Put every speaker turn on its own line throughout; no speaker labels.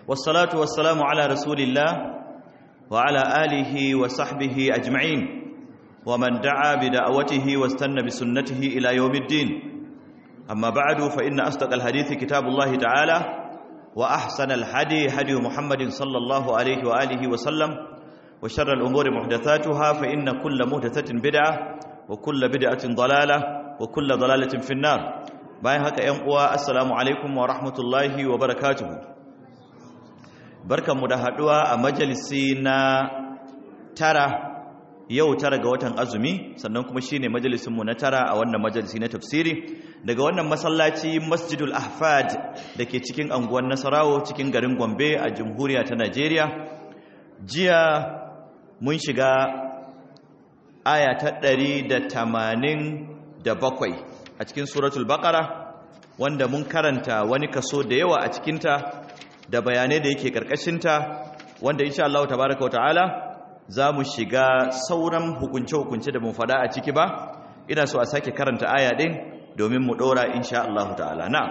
والصلاة والسلام على رسول الله وعلى آله وصحبه أجمعين ومن دعا بدعوته واستنى بسنته إلى يوم الدين أما بعد فإن أصدق الحديث كتاب الله تعالى وأحسن الهدي هدي محمد صلى الله عليه وآله وسلم وشر الأمور محدثاتها فإن كل محدثة بدعة وكل بدعة ضلالة وكل ضلالة في النار bayan haka ‘yan uwa assalamu alaikum wa rahmatullahi wa barakatuhu barkanmu da haɗuwa a majalisi na tara yau tara ga watan azumi sannan kuma shine majalisinmu na tara a wannan majalisi na tafsiri daga wannan masallaci masjidul ahfad da ke cikin anguwan nasarawo cikin garin gombe a jamhuriya ta najeriya jiya mun shiga aya ta ɗari da tamanin da bakwai a cikin suratul baqara wanda mun karanta wani kaso da yawa a cikinta da bayanai da yake karkashinta wanda insha Allah tabaaraka ta'ala za mu shiga sauran hukunce-hukunce da mun fada a ciki ba ina so a sake karanta aya din domin mu dora insha Allah ta'ala na'am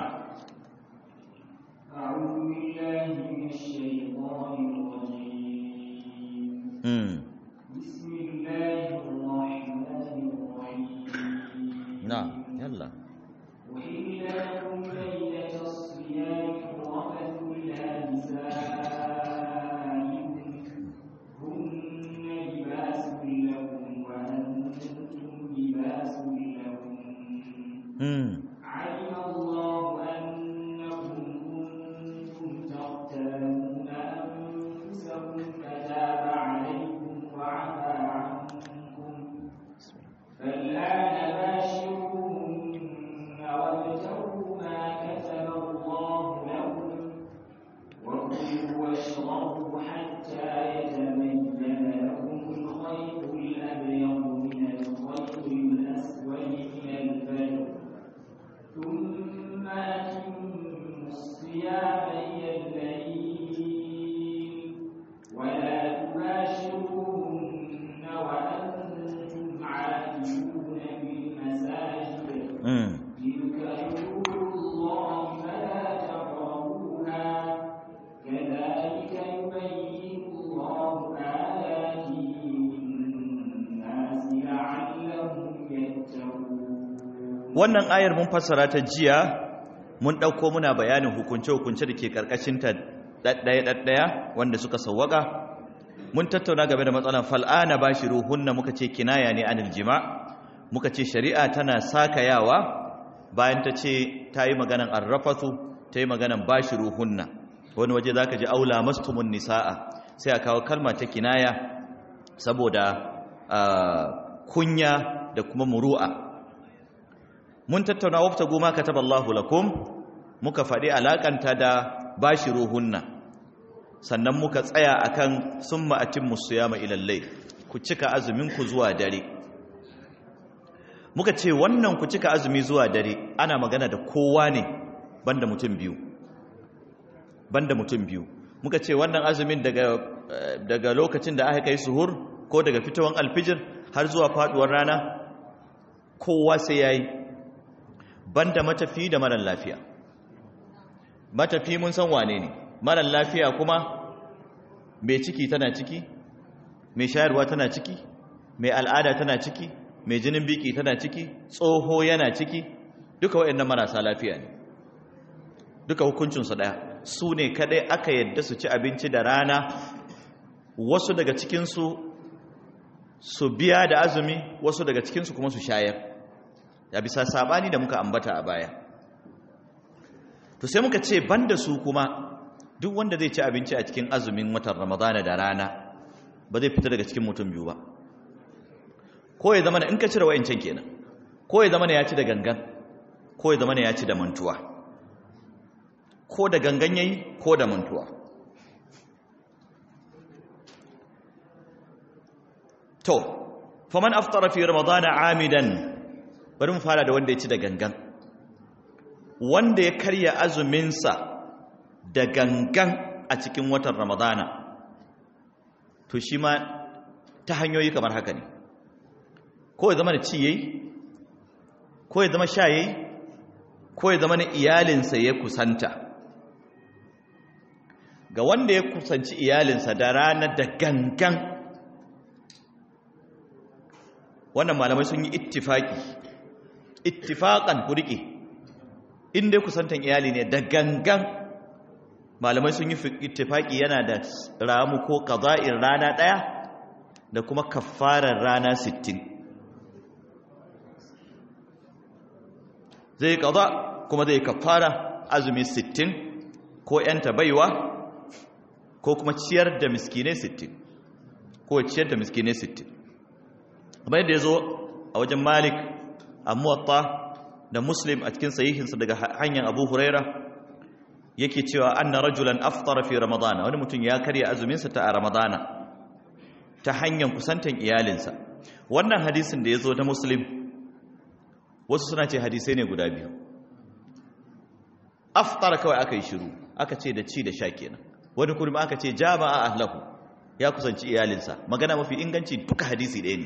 Mm. نعم يلا
وإن لكم ليلة الصيام الرفث إلى نسائكم هن لباس لكم وأنتم لباس لهم
امم
علم الله أنكم كنتم تختارون أنفسكم فتاب عليكم وعفى عنكم فالآن باشروهن وابتغوا ما كتب الله لكم وكلوا واشربوا حتى يتبين لكم الخيط الأبيض من الخيط الأسود من الفجر ثم أتموا الصيام إلى الليل ولا تباشروهن وأنتم عاكفون في المساجد
امم
تلك حدود الله فلا تقربوها كذلك يبين الله آياته للناس لعلهم يتقون
wannan ayar mun fassara ta jiya mun dauko muna bayanin hukunce-hukunce da ke karkashin ta daddaya daddaya wanda suka sawwaka mun tattauna game da matsalan fal'ana bashiruhunna muka ce kinaya ne anil jima muka ce shari'a tana sakayawa bayan ta ce ta yi maganan arrafatu ta yi maganan bashiruhunna wani waje zaka ji aula mastumun nisaa sai a kawo kalma ta kinaya saboda ah, kunya da kuma muru'a mun tattauna wafta goma kataballahu lakum muka faɗi alakanta da bashiruhunna sannan muka tsaya akan summa atimmu siyama ila layl ku cika azumin ku zuwa dare muka ce wannan ku cika azumi zuwa dare ana magana da kowa ne banda mutum biyu banda mutum biyu muka ce wannan azumin daga eh, daga lokacin da aka kai suhur ko daga fitowar alfijir har zuwa faduwar rana kowa sai yayi banda matafi da marar lafiya matafi mun san wane ne marar lafiya kuma mai ciki tana ciki mai shayarwa tana ciki mai al'ada tana ciki mai jinin biki tana ciki tsoho yana ciki duka waɗannan marasa lafiya ne duka hukuncinsu ɗaya su ne kaɗai aka yadda su ci abinci da rana wasu daga cikinsu su biya da azumi wasu daga cikinsu kuma su shayar ya bisa sabani da muka ambata a baya to sai muka ce banda su kuma duk wanda zai ci abinci a cikin azumin watan ramadana da rana ba zai fita daga cikin mutum biyu ba ko ya zama in ka cire wayancan kenan ko ya zama ya ci da gangan ko ya zama ya ci da mantuwa ko da gangan yayi ko da mantuwa to faman aftara fi ramadana amidan bari mu fara da wanda ya ci da gangan wanda ya karya azuminsa da gangan a cikin watan ramadana to shi ma ta hanyoyi kamar haka ne ko ya zama da ci yayi ko ya zama sha yayi ko ya zama na iyalinsa ya kusanta ga wanda ya kusanci iyalinsa da rana da gangan wannan malamai sun yi ittifaki ittifakan ku rike inda kusantan iyali ne da gangan malamai sun yi ittifaki yana da ramu ko qada'in rana daya da kuma kafarar rana 60 zai qada kuma zai kafara azumi 60 ko yanta baiwa ko kuma ciyar da miskinai 60 ko ciyar da miskinai 60 kamar yadda ya zo a wajen malik a muwatta da muslim a cikin sahihinsa daga hanyar abu huraira yake cewa anna rajulan aftara fi ramadana wani mutum ya karya azuminsa ta a ramadana ta hanyar kusantan iyalinsa wannan hadisin da ya zo ta muslim wasu suna ce hadisai ne guda biyu aftara kawai aka yi shiru aka ce da ci da sha kenan wani kuma aka ce jama'a ahlahu ya kusanci iyalinsa magana mafi inganci duka hadisi ɗaya ne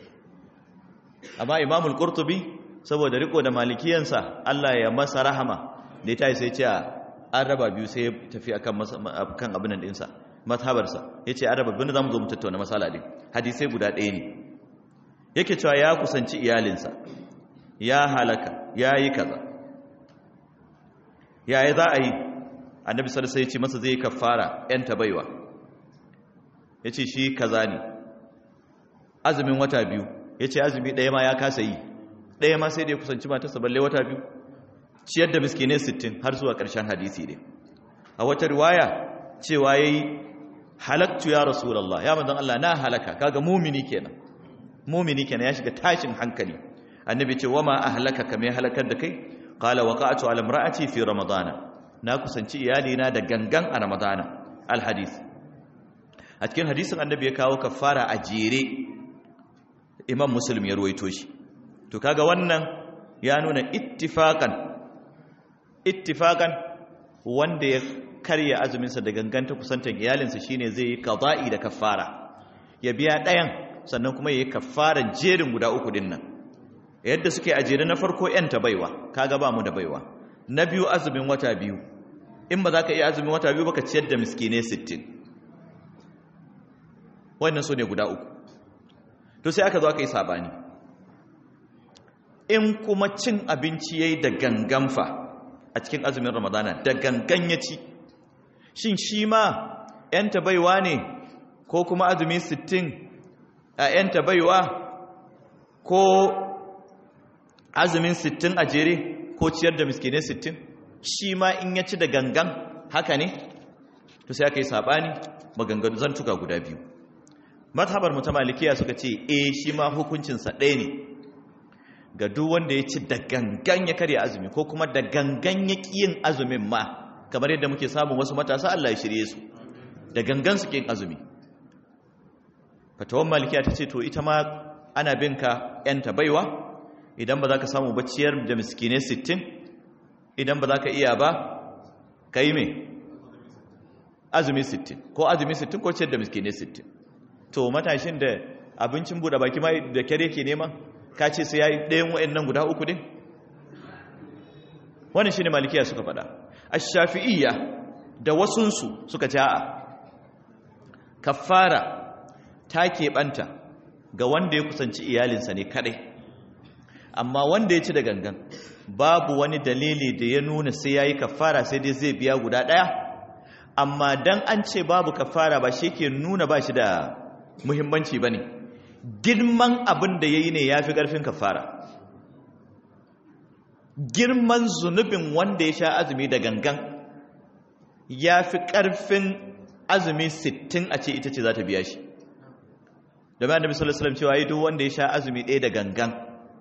amma imamul qurtubi saboda riko da malikiyansa Allah ya masa rahama da ya sai ce an raba biyu sai ya tafi akan kan abin nan dinsa mazhabarsa yace an raba biyu zamu zo mu tattauna masala din hadisai guda ɗaya ne yake cewa ya kusanci iyalinsa ya halaka ya yi kaza yaya za a yi annabi sallallahu alaihi ce masa zai kafara yan tabaiwa yace shi kaza ne azumin wata biyu yace azumi ɗaya ma ya kasa yi ɗaya ma sai da ya kusanci matarsa balle wata biyu ciyar da miskinai 60 har zuwa ƙarshen hadisi ne a wata riwaya cewa yayi halaktu ya rasulullah ya manzon Allah na halaka kaga mumini kenan mumini kenan ya shiga tashin hankali annabi ce wama ahlaka kame halakar da kai qala waqa'tu ala imra'ati fi ramadana na kusanci iyalina da gangan a ramadana alhadith a cikin hadisin annabi ya kawo kafara a jere imam muslim ya ruwaito shi to kaga wannan ya nuna ittifaqan ittifaqan wanda ya karya azuminsa da ganganta kusantan iyalinsa shine zai yi qada'i da kafara ya biya ɗayan sannan kuma ya yi kafaran jerin guda uku din nan yadda suke a jere na farko yanta baiwa kaga ba mu da baiwa na biyu azumin wata biyu in ba za ka iya azumin wata biyu baka ciyar da miskinai 60 wannan so ne guda uku to sai aka zo aka yi sabani in kuma cin abinci yayi da ganganfa a cikin azumin ramadana da gangan ya ci shin shi ma yanta baiwa ne ko kuma azumi 60 a yanta baiwa ko azumin 60 a jere ko ciyar da miskinai 60 shi ma in ya ci da gangan haka ne to sai aka yi sabani maganganu zantuka guda biyu mazhabar mu ta malikiya suka ce eh shi ma hukuncinsa ɗaya ne ga duk wanda ya ci da gangan ya karya azumi ko kuma da gangan ya ƙi yin azumin ma kamar yadda muke samun wasu matasa Allah ya shirye su da gangan su ƙin azumi fatawan malikiya ta ce to ita ma ana bin ka ‘yanta baiwa idan ba za ka samu bacciyar da miskinai sittin idan ba za ka iya ba ka yi mai azumi sittin ko azumi sittin ko ciyar da miskinai sittin to matashin da abincin buɗe baki ma da kyare ke nema ka ce sai ya yi ɗayan wa'in guda uku din wannan shi ne malikiya suka faɗa a shafi'iyya da wasunsu suka ci a'a kafara ta keɓanta ga wanda ya kusanci iyalinsa ne kaɗai amma wanda ya ci da gangan babu wani dalili da ya nuna sai ya yi kafara sai dai zai biya guda ɗaya amma dan an ce babu kafara ba shi ke nuna ba shi da muhimmanci ba ne girman abin da ya yi ne ya fi ƙarfin kafara girman zunubin wanda ya sha azumi da gangan ya fi ƙarfin azumi sittin a ce ita ce za ta biya shi da bayan da misalin cewa yi duk wanda ya sha azumi ɗaya da gangan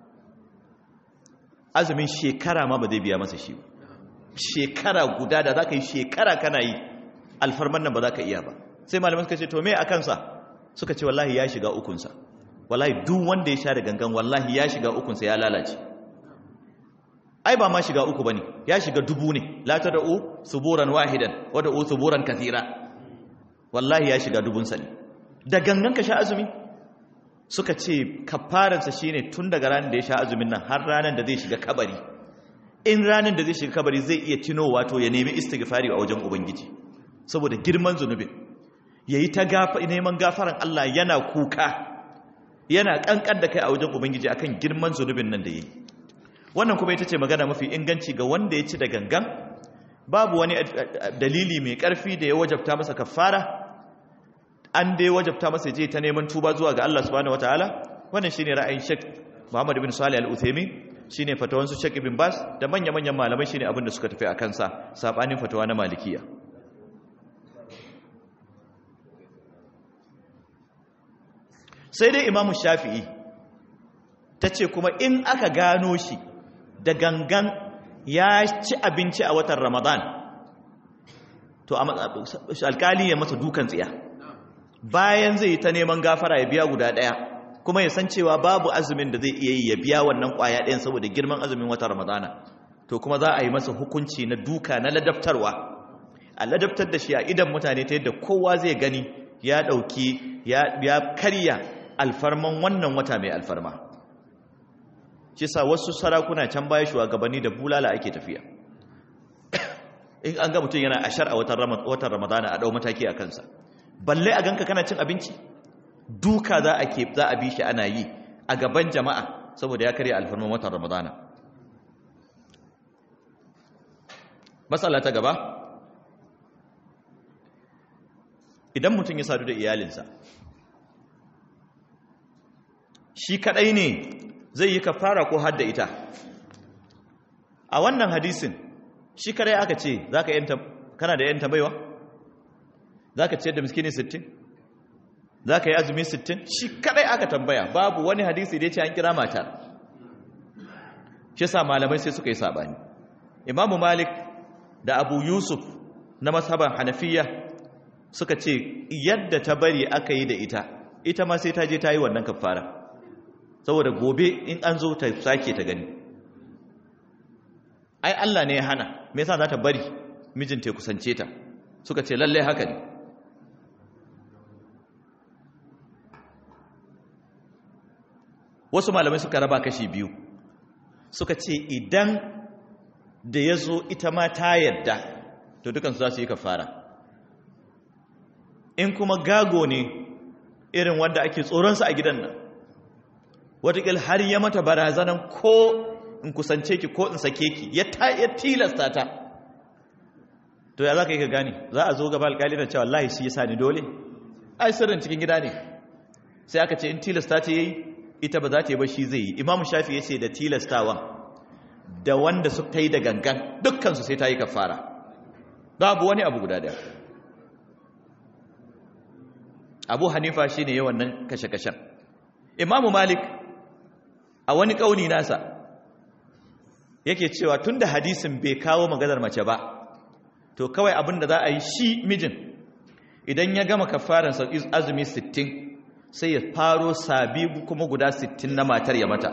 azumin shekara ma ba zai biya masa shi shekara guda da za ka yi shekara kana yi alfarman nan ba za ka iya ba sai malamai suka ce to me a kansa suka ce wallahi ya shiga ukunsa wallahi duk wanda ya sha da gangan wallahi ya shiga ukunsa ya lalace ai ba ma shiga uku bane ya shiga dubu ne la tad'u suburan wahidan wa da'u suburan kathira wallahi ya shiga dubun sa ne da gangan ka sha azumi suka ce kafaran sa shine tun daga ranar da ya sha azumin nan har ranar da zai shiga kabari in ranar da zai shiga kabari zai iya tino wato ya nemi istighfari a wajen ubangiji saboda girman zunubin yayi ta gafa neman gafaran Allah yana kuka yana kankan da kai a wajen ubangiji akan girman zunubin nan da yayi wannan kuma ita ce magana mafi inganci ga wanda ya ci da gangan babu wani dalili mai karfi da ya wajabta masa kafara an dai wajabta masa je ta neman tuba zuwa ga Allah subhanahu wataala wannan shine ra'ayin Sheikh Muhammad bin Salih Al-Uthaymeen shine fatawan su Sheikh Ibn Bas da manya-manyan malamai shine abin da suka tafi akan sa sabanin fatawa na Malikiya sai dai Imam Shafi'i tace kuma in aka gano shi da gangan ya ci abinci a watan Ramadan to alkali ya masa dukan tsiya bayan zai yi ta neman gafara ya biya guda ɗaya kuma ya san cewa babu azumin da zai iya yi ya biya wannan ƙwaya ɗayan saboda girman azumin wata ramadana to kuma za a yi masa hukunci na duka na ladabtarwa a ladabtar da shi a idan mutane ta yadda kowa zai gani ya ɗauki ya karya alfarman wannan wata mai alfarma shi sa wasu sarakuna can baya shugabanni da bulala ake tafiya in an ga mutum yana ashar a watan ramadana a ɗau mataki a kansa balle a ganka kana cin abinci duka za a ke za a bi shi ana yi a gaban jama'a saboda ya karya alfarman watan ramadana matsala ta gaba idan mutum ya sadu da iyalinsa shi kadai ne zai yi kafara ko hadda ita a wannan hadisin shi kadai aka ce zaka yanta kana da yanta baiwa za ka ciyar da miskini 60 za ka yi azumi 60 shi kadai aka tambaya babu wani hadisi da ya ce an kira mata shi sa malamai sai suka yi sabani imamu malik da abu yusuf na mashaban hanafiya suka ce yadda ta bari aka yi da ita ita ma sai ta je ta yi wannan kafara saboda gobe in an zo ta sake ta gani ai Allah ne ya hana me yasa za ta bari mijinta ya kusance ta suka ce lallai haka ne wasu malamai suka raba kashi biyu suka ce idan da ya zo ita ma ta yadda to dukansu za su yi kafara in kuma gago ne irin wanda ake tsoronsa a gidan nan watakil har ya mata barazanan ko in kusance ki ko in sake ki ya tilasta ta to ya za ka yi ka gani za a zo gaba alkali da cewa Allah shi ya sa ni dole ai sirrin cikin gida ne sai aka ce in tilasta ta yi ita ba za ta yi ba shi zai yi imamu shafi ya ce da tilastawan da wanda su ta yi da gangan dukkansu sai ta yi kafara babu wani abu guda daya abu hanifa shi ne yawan nan kashe-kashen imamu malik a wani ƙauni nasa yake cewa tun da hadisin bai kawo maganar mace ba to kawai abin da za a yi shi mijin idan ya gama kafaransa azumi 60 sai ya faro sabi kuma guda 60 na matar ya mata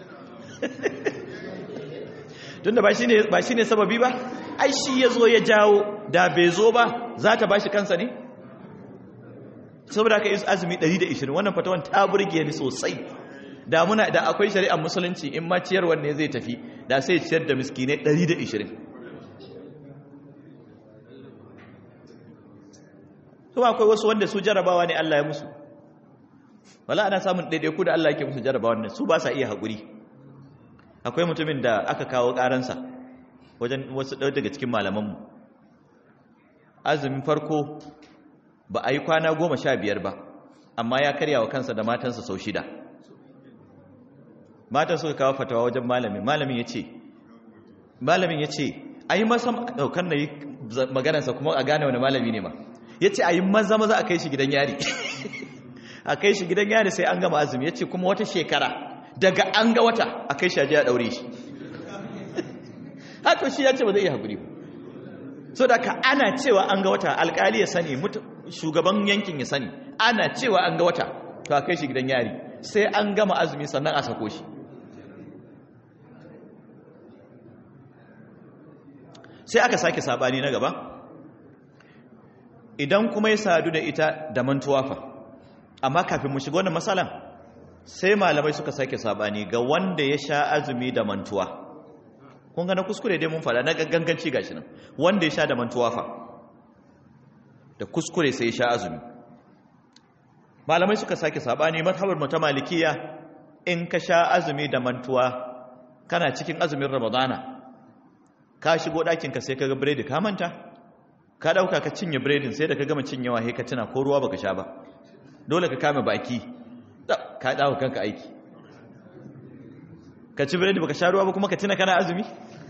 tunda ba shi ne sababi ba ai shi ya zo ya jawo da bai zo ba za ta ba shi kansa ne saboda ka yi azumi 120 wannan fatawan ta burge ni sosai da muna da akwai shari'ar musulunci in ma ciyarwar ne zai tafi da sai ciyar da miskinai 120 kuma akwai wasu wanda su jarabawa ne Allah ya musu wala ana samun ɗaiɗaiku da Allah yake musu jarabawa ne su ba sa iya haƙuri akwai mutumin da aka kawo ƙaransa wajen wasu ɗau daga cikin malamanmu azumin farko ba a yi kwana goma sha biyar ba amma ya karya wa kansa da matansa sau shida matan suka kawo fatawa wajen malamin malamin ya ce malamin ya ce a yi masa ɗaukar na yi maganarsa kuma a gane wani malami ne ma ya ce a yi maza maza a kai shi gidan yari a kai shi gidan yari sai an gama azumi ya ce kuma wata shekara daga an ga wata a kai shi a ɗaure shi haka shi ya ce ba zai iya haƙuri so da ka ana cewa an ga wata alƙali ya sani shugaban yankin ya sani ana cewa an ga wata to a kai shi gidan yari sai an gama azumi sannan a sako shi sai aka sake sabani na gaba idan kuma ya sadu da ita da mantuwa fa amma kafin mu shiga wannan matsalan sai malamai suka sake sabani ga wanda ya sha azumi da mantuwa kun ga na kuskure dai mun fada na ganganci gashi nan wanda ya sha da mantuwa fa da kuskure sai ya sha azumi malamai suka sake sabani mazhabar mu ta malikiya in ka sha azumi da mantuwa kana cikin azumin ramadana ka shigo ɗakin ka sai ka ga biredi ka manta ka ɗauka ka cinye biredin sai da ka gama cinyewa sai ka tuna ko ruwa baka sha ba dole ka kame baki ka dawo kanka aiki ka ci biredi baka sha ruwa ba kuma ka tuna kana azumi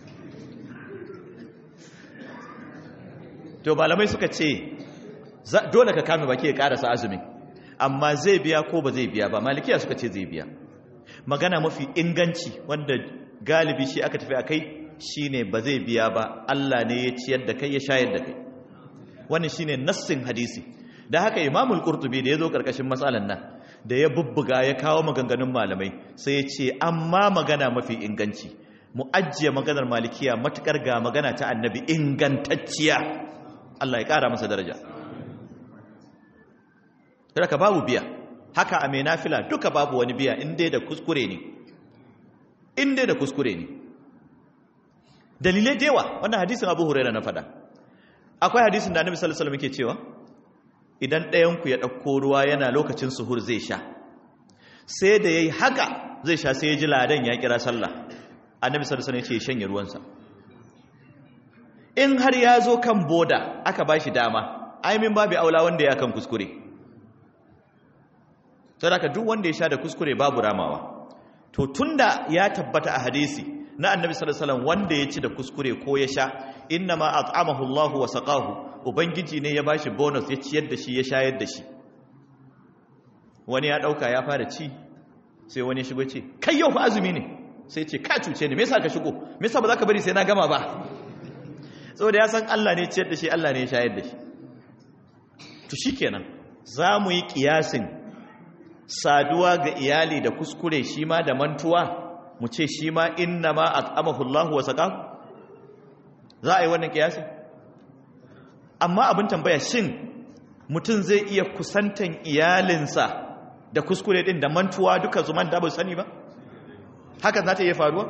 to malamai suka ce dole ka kame baki ya karasa azumin amma zai biya ko ba zai biya ba malikiya suka ce zai biya magana mafi inganci wanda galibi shi aka tafi a kai shine ba zai biya ba Allah ne ya ciyar da kai ya shayar da kai wannan shine nassin hadisi da haka imamul qurtubi da yazo karkashin matsalan nan da ya bubbuga ya kawo maganganun malamai sai ya ce amma magana mafi inganci mu ajiye maganar malikiya matukar ga magana ta annabi ingantacciya Allah ya kara masa daraja ka babu biya haka a mai nafila duka babu wani biya in dai da kuskure ne in dai da kuskure ne dalilai da yawa wannan hadisin abu huraira na fada akwai hadisin da annabi sallallahu alaihi wasallam yake cewa idan ɗayanku ya ɗauko ruwa yana lokacin suhur zai sha sai da yayi haka zai sha sai ya ji ladan ya kira sallah annabi sallallahu alaihi wasallam ya ce shanye ruwansa in har ya zo kan boda aka bashi dama ai min babu aula wanda ya kan kuskure saboda duk wanda ya sha da kuskure babu ramawa to tunda ya tabbata a hadisi na annabi sallallahu alaihi wasallam wanda ya ci da kuskure ko ya sha innama at'amahu Allah wa saqahu ubangiji ne ya bashi bonus ya ciyar da shi ya shayar da shi wani ya dauka ya fara ci sai wani ya shigo ce kai yau fa azumi ne sai ce ka cuce ni me yasa ka shigo me yasa ba za ka bari sai na gama ba saboda ya san Allah ne ciyar da shi Allah ne ya shayar da shi to shikenan za mu yi kiyasin saduwa ga iyali da kuskure shi ma da mantuwa mu ce shi ma inna ma at'amahu Allah wa saqahu za a yi wannan kiyasi amma abin tambaya shin mutum zai iya kusantan iyalinsa da kuskure din da mantuwa duka zuman da ba sani ba haka za ta iya faruwa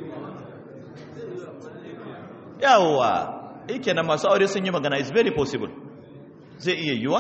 yawa yake na masu aure sun yi magana is very possible zai iya yiwa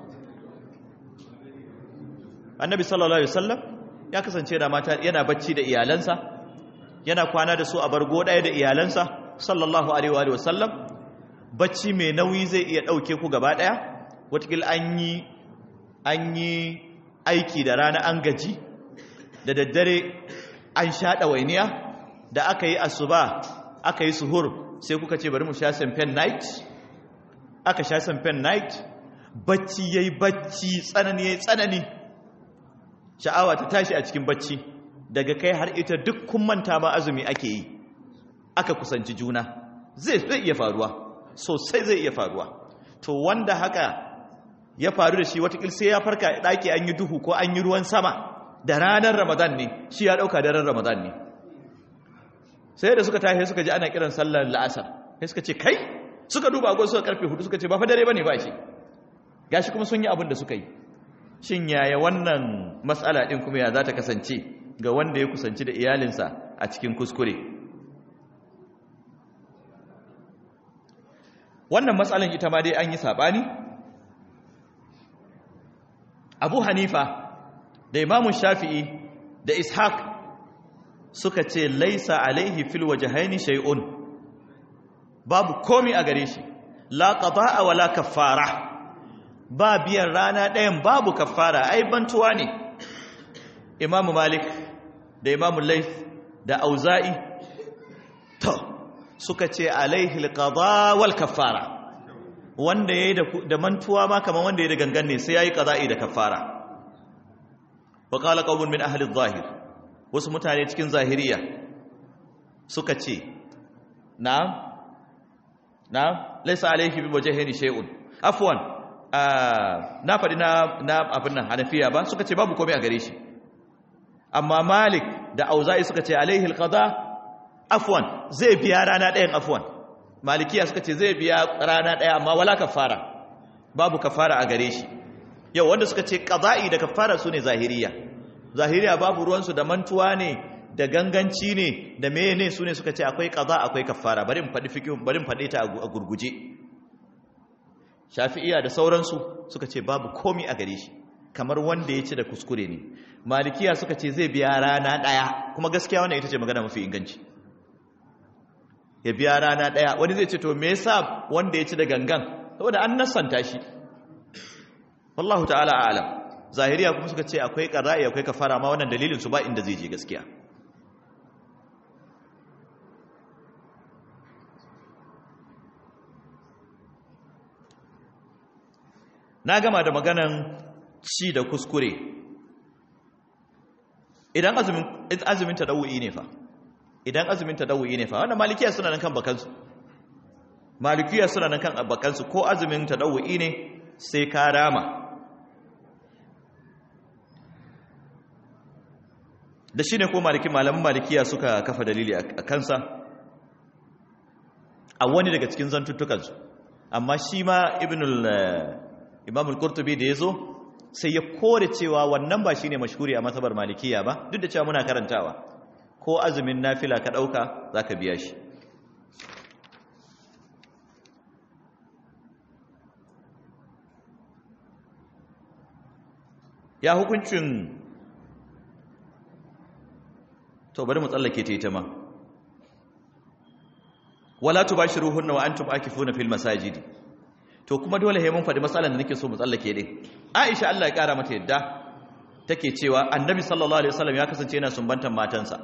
annabi sallallahu alaihi wasallam ya kasance da mata yana bacci da iyalansa yana kwana da su a bargo ɗaya da iyalansa sallallahu alaihi wa sallam bacci mai nauyi zai iya ɗauke ku gaba ɗaya watakil an yi an yi aiki da rana an gaji da daddare an sha ɗawainiya da aka yi asuba aka yi suhur sai kuka ce bari mu sha samfen night aka sha samfen night bacci ya yi bacci tsanani ya yi tsanani sha'awa ta tashi a cikin bacci daga kai har ita duk kun manta ma azumi ake yi aka kusanci juna zai zai iya faruwa sosai zai iya faruwa to wanda haka ya faru da shi watakil sai ya farka ɗaki an yi duhu ko an yi ruwan sama da ranar ramadan ne shi ya ɗauka daren ramadan ne sai da suka tashi suka ji ana kiran sallar la'asar sai suka ce kai suka duba agon suka karfe hudu suka ce ba fa dare bane ba shi gashi kuma sun yi abin da suka yi shin yaya wannan matsala din kuma ya za ta kasance ga wanda ya kusanci da iyalinsa a cikin kuskure wannan matsalan ita ma dai an yi saɓani abu hanifa da imamun shafi'i da ishaq suka ce laisa alaihi fil wajhaini shay'un babu komi a gare shi la qada'a wala kaffara ba biyan rana ɗayan babu kaffara ai bantuwa ne imamu malik da imamu laif da auza'i to suka ce alaihi alqada wal kaffara wanda yayi da mantuwa ma kaman wanda yayi da gangan ne sai yayi qada'i da kaffara wa qala qawmun min ahli adh-dhahir wasu mutane cikin zahiriya suka ce na'am na'am laysa alaihi bi wajhihi shay'un afwan na faɗi na abin nan hanafiya ba suka ce babu komai a gare shi amma malik da auza'i suka ce alaihi alqada afwan zai biya rana ɗayan afwan malikiya suka ce zai biya rana ɗaya amma wala kafara babu kafara a gare shi yau wanda suka ce qada'i da kafara su ne zahiriya zahiriya babu ruwansu da mantuwa ne da ganganci ne da meye ne su ne suka ce akwai qada akwai kafara bari mu faɗi fiqh bari mu faɗe ta a gurguje shafi'iya da sauransu suka ce babu komi a gare shi kamar wanda ya ci da kuskure ne malikiya suka ce zai biya rana ɗaya kuma gaskiya wannan ita ce magana mafi inganci ya biya rana ɗaya wani zai ce to me yasa wanda ya ci da gangan saboda an nassanta shi wallahu ta'ala a'lam zahiriya kuma suka ce akwai qara'i akwai kafara ma wannan dalilin su ba inda zai je gaskiya na gama da maganan ci da kuskure idan azumin azumin tadawu'i ne fa idan azumin tadawu'i ne fa wannan malikiya suna nan kan bakansu malikiya suna nan kan bakansu ko azumin tadawu'i ne sai ka rama da shi ne ko maliki malaman malikiya suka kafa dalili a kansa a wani daga cikin zantuttukansu amma shi ma ibnul imam al-qurtubi da yazo sai ya kore cewa wannan ba shine mashhuri a masabar malikiya ba duk da cewa muna karantawa ko azumin nafila ka dauka zaka biya shi ya hukuncin to bari mu tsallake ta ita ma wala tubashiruhunna wa antum akifuna fil masajidi to kuma dole he mun faɗi matsalar da nake so mu tsallake din Aisha Allah ya kara mata yadda take cewa Annabi sallallahu alaihi wasallam ya kasance yana sumbantan matansa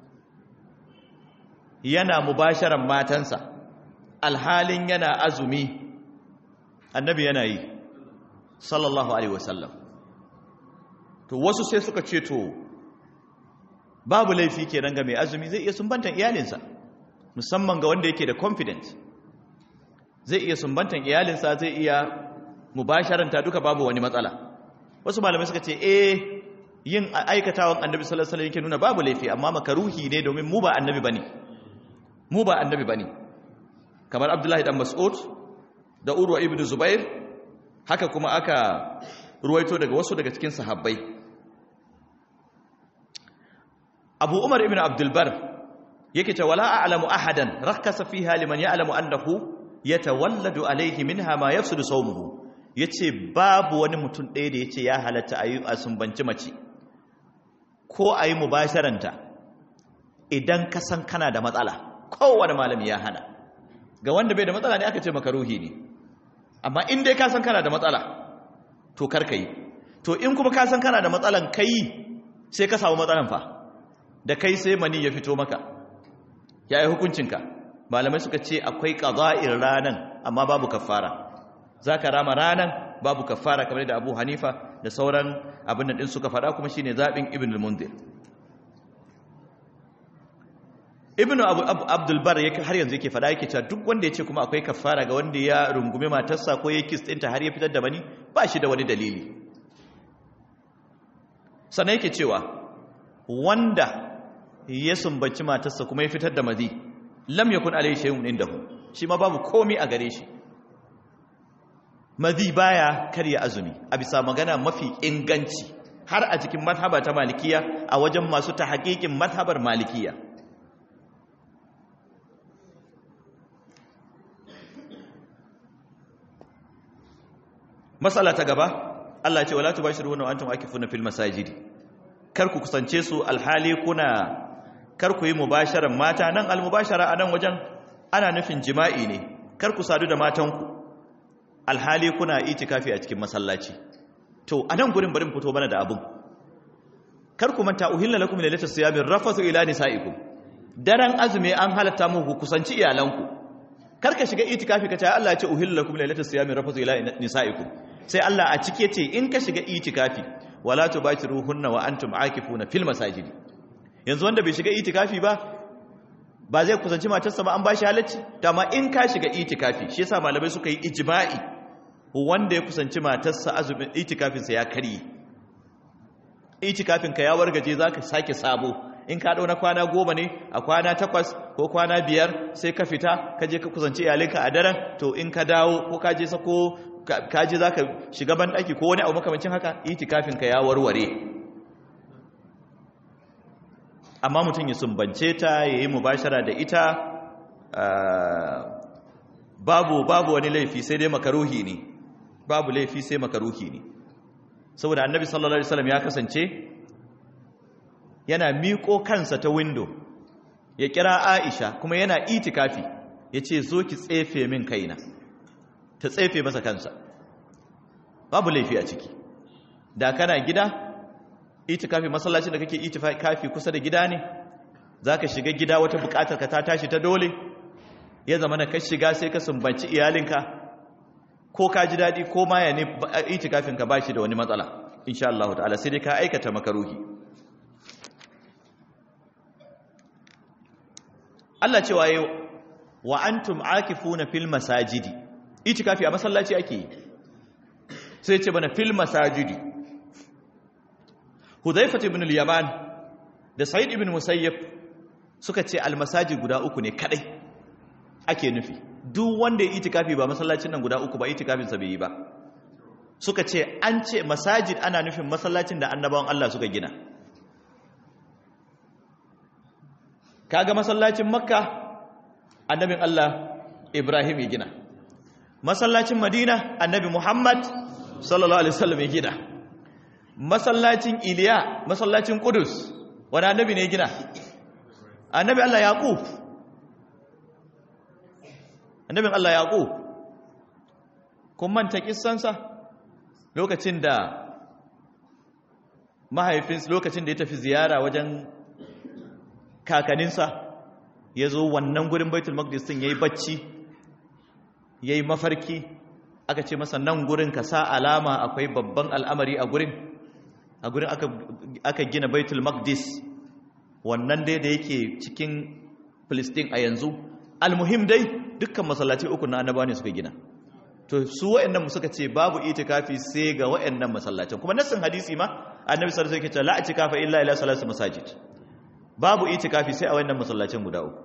yana mubasharan matansa alhalin yana azumi Annabi yana yi sallallahu alaihi wasallam to wasu sai suka ce to babu laifi kenan ga mai azumi zai iya sumbantan iyalinsa musamman ga wanda yake da confidence zai iya sumbantan iyalinsa zai iya mubasharanta duka babu wani matsala wasu malamai suka ce eh yin aikatawan annabi sallallahu alaihi wasallam yake nuna babu laifi amma makaruhi ne domin mu ba annabi bane mu ba annabi bane kamar abdullahi dan mas'ud da urwa ibn zubair haka kuma aka ruwaito daga wasu daga cikin sahabbai abu umar ibn abdul bar yake ce wala a'lamu ahadan rakkasa fiha liman ya'lamu annahu yatawalladu alayhi minha ma yafsudu sawmuhu yace babu wani mutum ɗaya da yace ya halatta ayi asumbanci mace ko ayi mubasharanta idan ka san kana da matsala kowane malami ya hana ga wanda bai da matsala ne aka ce maka ruhi ne amma in dai ka san kana da matsala to karka yi to in kuma ka san kana da matsalan kai sai ka samu matsalan fa da kai sai mani ya fito maka ya yi hukuncinka malamai suka ce akwai ƙaza'in ranan amma babu kafara za ka rama ranan babu kafara kamar da abu hanifa da sauran abin da ɗin suka faɗa kuma shine zaɓin ibn al-mundir ibn abdulbar har yanzu yake faɗa yake cewa duk wanda ya ce kuma akwai kafara ga wanda ya rungume matarsa ko ya kis ɗinta har ya fitar da mani ba shi da wani dalili sannan yake cewa wanda ya sumbaci matarsa kuma ya fitar da mazi lam yakun alayhi shay'un indahu shi ma babu komai a gare shi mazi baya karya azumi a bisa magana mafi inganci har a cikin mazhaba ta malikiya a wajen masu tahqiqin mazhabar malikiya masala ta gaba Allah ya ce wala tubashiruhunna wa antum akifuna fil masajidi kar ku kusance su alhali kuna kar ku yi mubasharan mata nan almubashara a nan wajen ana nufin jima'i ne kar ku sadu da matanku alhali kuna itikafi a cikin masallaci to a nan gurin barin fito mana da abun kar ku manta uhilla lakum lailatul siyamin rafathu ila nisaikum daren azumi an halatta muku kusanci iyalanku kar ka shiga itikafi ka ce Allah ya ce uhilla lakum lailatul siyamin rafathu ila nisaikum sai Allah a cike ce in ka shiga itikafi wala tubashiruhunna wa antum aakifuna fil masajidi yanzu wanda bai shiga itikafi ba ba zai kusanci matarsa ba an bashi halacci dama in ka shiga itikafi shi yasa malamai suka yi ijma'i wanda ya kusanci matarsa azumin itikafin sa ya karye itikafin ka ya wargaje zaka sake sabo in ka dauna kwana goma ne a kwana takwas ko kwana biyar sai ka fita ka je ka kusanci iyalinka a daren to in ka dawo ko ka je sako ka je zaka shiga ban daki ko wani abu makamancin haka itikafin ka ya warware amma mutum ya sumbance ta ya yi mubashara da ita babu babu wani laifi sai dai makaruhi ne babu laifi sai makaruhi ne saboda annabi sallallahu alaihi wasallam ya kasance yana miƙo kansa ta window ya kira Aisha kuma yana itikafi yace zo ki tsefe min kaina ta tsefe masa kansa babu laifi a ciki da kana gida itikafi masallacin da kake itikafi kusa da gida ne zaka shiga gida wata bukatar ka ta tashi ta dole ya zama na ka shiga sai ka sumbanci iyalinka ko ka ji dadi ko ma ya ne itikafin ka bashi da wani matsala insha Allah ta'ala sai dai ka aikata makaruhi Allah cewa yau wa antum akifuna fil masajidi itikafi a masallaci ake yi sai ce bana fil masajidi Hudhaifa ibn al-Yaman da Sa'id ibn Musayyib suka ce al-masajid guda uku ne kadai ake nufi duk wanda ya itikafi ba masallacin nan guda uku ba itikafin sa bai yi ba suka ce an ce masajid ana nufin masallacin da annabawan Allah suka gina kaga masallacin Makka annabin Allah Ibrahim ya gina masallacin Madina annabi Muhammad sallallahu alaihi wasallam ya gina masallacin Iliya masallacin Qudus wani annabi ne gina annabi Allah Yaqub annabin Allah Yaqub kun manta kissansa lokacin da mahaifinsa lokacin da ya tafi ziyara wajen kakaninsa ya zo wannan gurin baitul maqdis din yayi bacci yayi mafarki aka ce masa nan gurin ka sa alama akwai babban al'amari a gurin a gurin aka, aka gina baitul maqdis wannan dai da yake cikin Filistin a yanzu almuhim dai dukkan masallaci uku na annaba ne suka gina to su waɗannan suka ce babu itikafi sai ga waɗannan masallacin kuma nassin hadisi ma annabi sallallahu alaihi wasallam yake cewa la itikafa illa ila salati masajid babu itikafi sai a waɗannan masallacin guda uku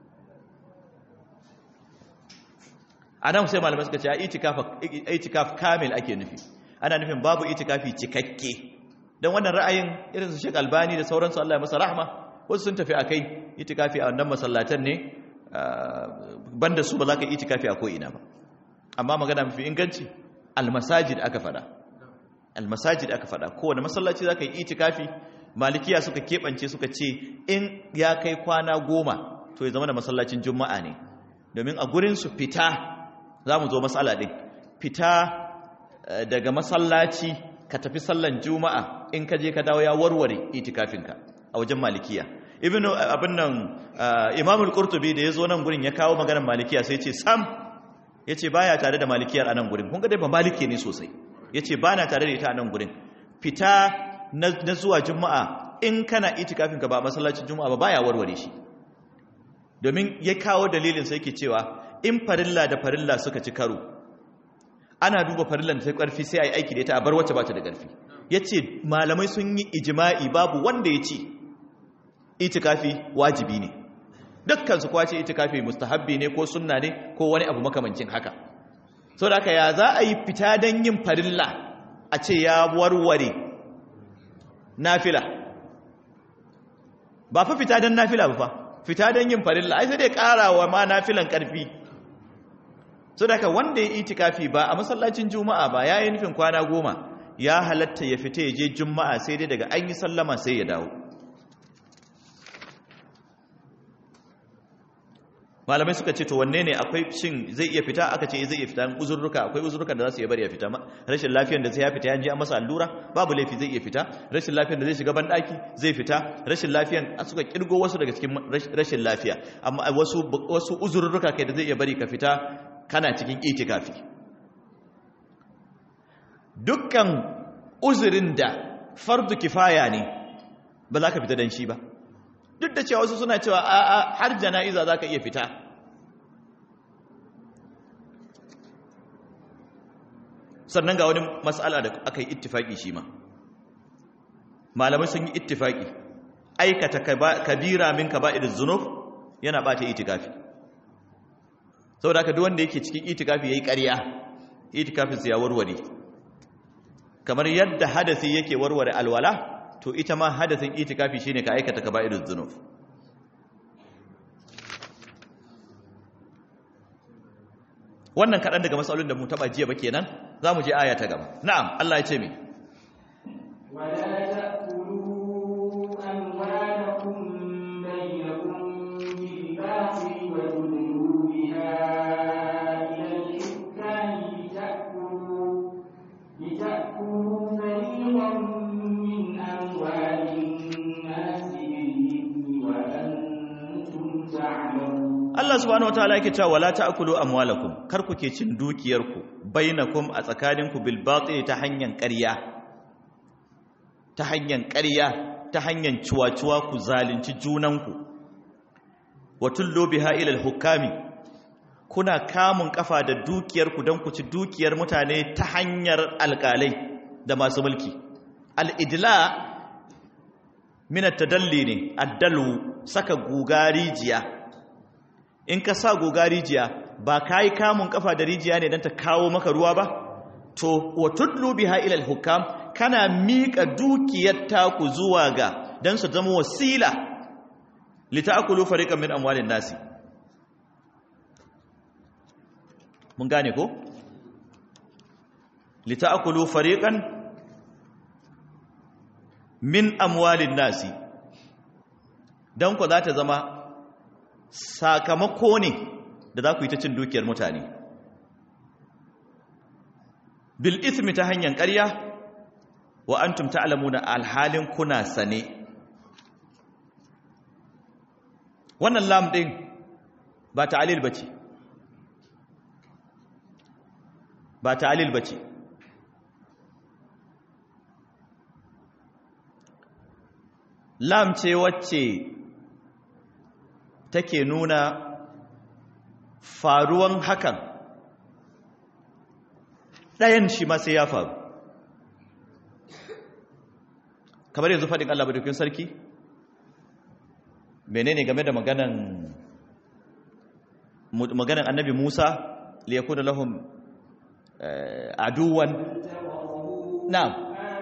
anan sai malamai suka ce itikaf itikaf kamil ake nufi ana nufin babu itikafi cikakke dan wannan ra'ayin irin su Sheikh Albani da sauransu Allah ya masa rahma wasu sun tafi akai itikafi a wannan masallatan ne banda su ba za ka itikafi a ko ina ba amma magana mafi inganci almasajid aka fada almasajid aka fada kowane masallaci za ka yi itikafi malikiya suka keɓance suka ce in ya kai kwana goma to ya zama da masallacin juma'a ne domin a gurin su fita za mu zo matsala ɗin fita daga masallaci ka tafi sallan juma'a in ka je ka dawo ya warware itikafinka a wajen malikiya ibn abin nan imamul qurtubi da ya zo nan gurin ya kawo maganar malikiya sai ce sam ya ce ba ya tare da malikiyar a nan gurin kun ga dai ba maliki ne sosai ya ce ba na tare da ita a nan gurin fita na zuwa juma'a in kana itikafin ka ba masallacin juma'a ba baya warware shi domin ya kawo dalilin sai yake cewa in farilla da farilla suka ci karo ana duba farillan ta karfi sai a yi aiki da ita a bar wacce ba ta da karfi ya ce malamai sun yi ijima'i babu wanda ya ce itikafi wajibi ne dukkan su kwace itikafi mustahabbi ne ko sunna ne ko wani abu makamancin haka so da haka ya za a yi fita don yin farilla a ce ya warware nafila ba fa fita don nafila ba fa fita don yin farilla ai sai dai karawa ma nafilan karfi so da haka wanda ya itikafi ba a masallacin juma'a ba ya yi nufin kwana goma ya halatta ya fita ya je juma'a sai dai daga an yi sallama sai ya dawo malamai suka ce to wanne ne akwai shin zai iya fita aka ce zai iya fita uzurruka akwai uzurrukan da za su iya bari ya fita rashin lafiyar da zai ya fita ya je an masa allura babu laifi zai iya fita rashin lafiyar da zai shiga banɗaki zai fita rashin lafiyar suka kirgo wasu daga cikin rashin lafiya amma wasu wasu uzurruka kai da zai iya bari ka fita kana cikin itikafi dukkan uzurin da fardu kifaya ne ba za ka fita dan shi ba duk da cewa wasu suna cewa a har jana'iza za ka iya fita sannan ga wani matsala da aka yi ittifaki shi ma malamai sun yi ittifaki aikata kabira min kaba'ir zunub yana bata itikafi saboda haka duk wanda yake cikin itikafi yayi ƙarya itikafin sa ya warware kamar yadda hadasi yake warware alwala to ita ma hadasin itikafi shine ka aikata kaba'iruz zunub wannan kaɗan daga matsalolin da mu taɓa jiya ba kenan za mu je aya ta gaba na'am Allah ya ce mai
ولا تأكلوا أموالكم بينكم بالباطل وتدلوا بها إلى الحكام لتأكلوا لتأكلوا فريقا من أموال الناس بالإثم وأنتم تعلمون
Allah subhanahu wataala yake cewa wala ta'kulu amwalakum kar ku ke cin dukiyarku bainakum a tsakaninku bil batil ta hanyar ƙarya ta hanyar ƙarya ta hanyar ciwaciwa ku zalunci junanku wa tullu biha ila al hukami kuna kamun kafa da dukiyarku don ku ci dukiyar mutane ta hanyar alƙalai da masu mulki al idla min at-tadalli ne addalu saka guga rijiya in ka sa goga rijiya ba ka yi kamun kafa da rijiya ne don ta kawo maka ruwa ba to wa tudlu biha ila hukam kana miƙa dukiyar taku zuwa ga don su zama wasila li ta'kulu fariqan min amwalin nasi mun gane ko li ta'kulu fariqan min amwalin nasi dan ku za ta zama sakamako ne da za ku yi ta cin dukiyar mutane bil ismi ta hanyar ƙarya wa antum ta'lamuna alhalin kuna sane wannan lam din ba ta'lil bace ba ta'lil bace lam ce wacce take nuna faruwan hakan ɗayan shi ma sai ya faru kamar yanzu faɗin Allah badukun sarki menene game da maganan maganan annabi Musa liyakuna lahum aduwan na'am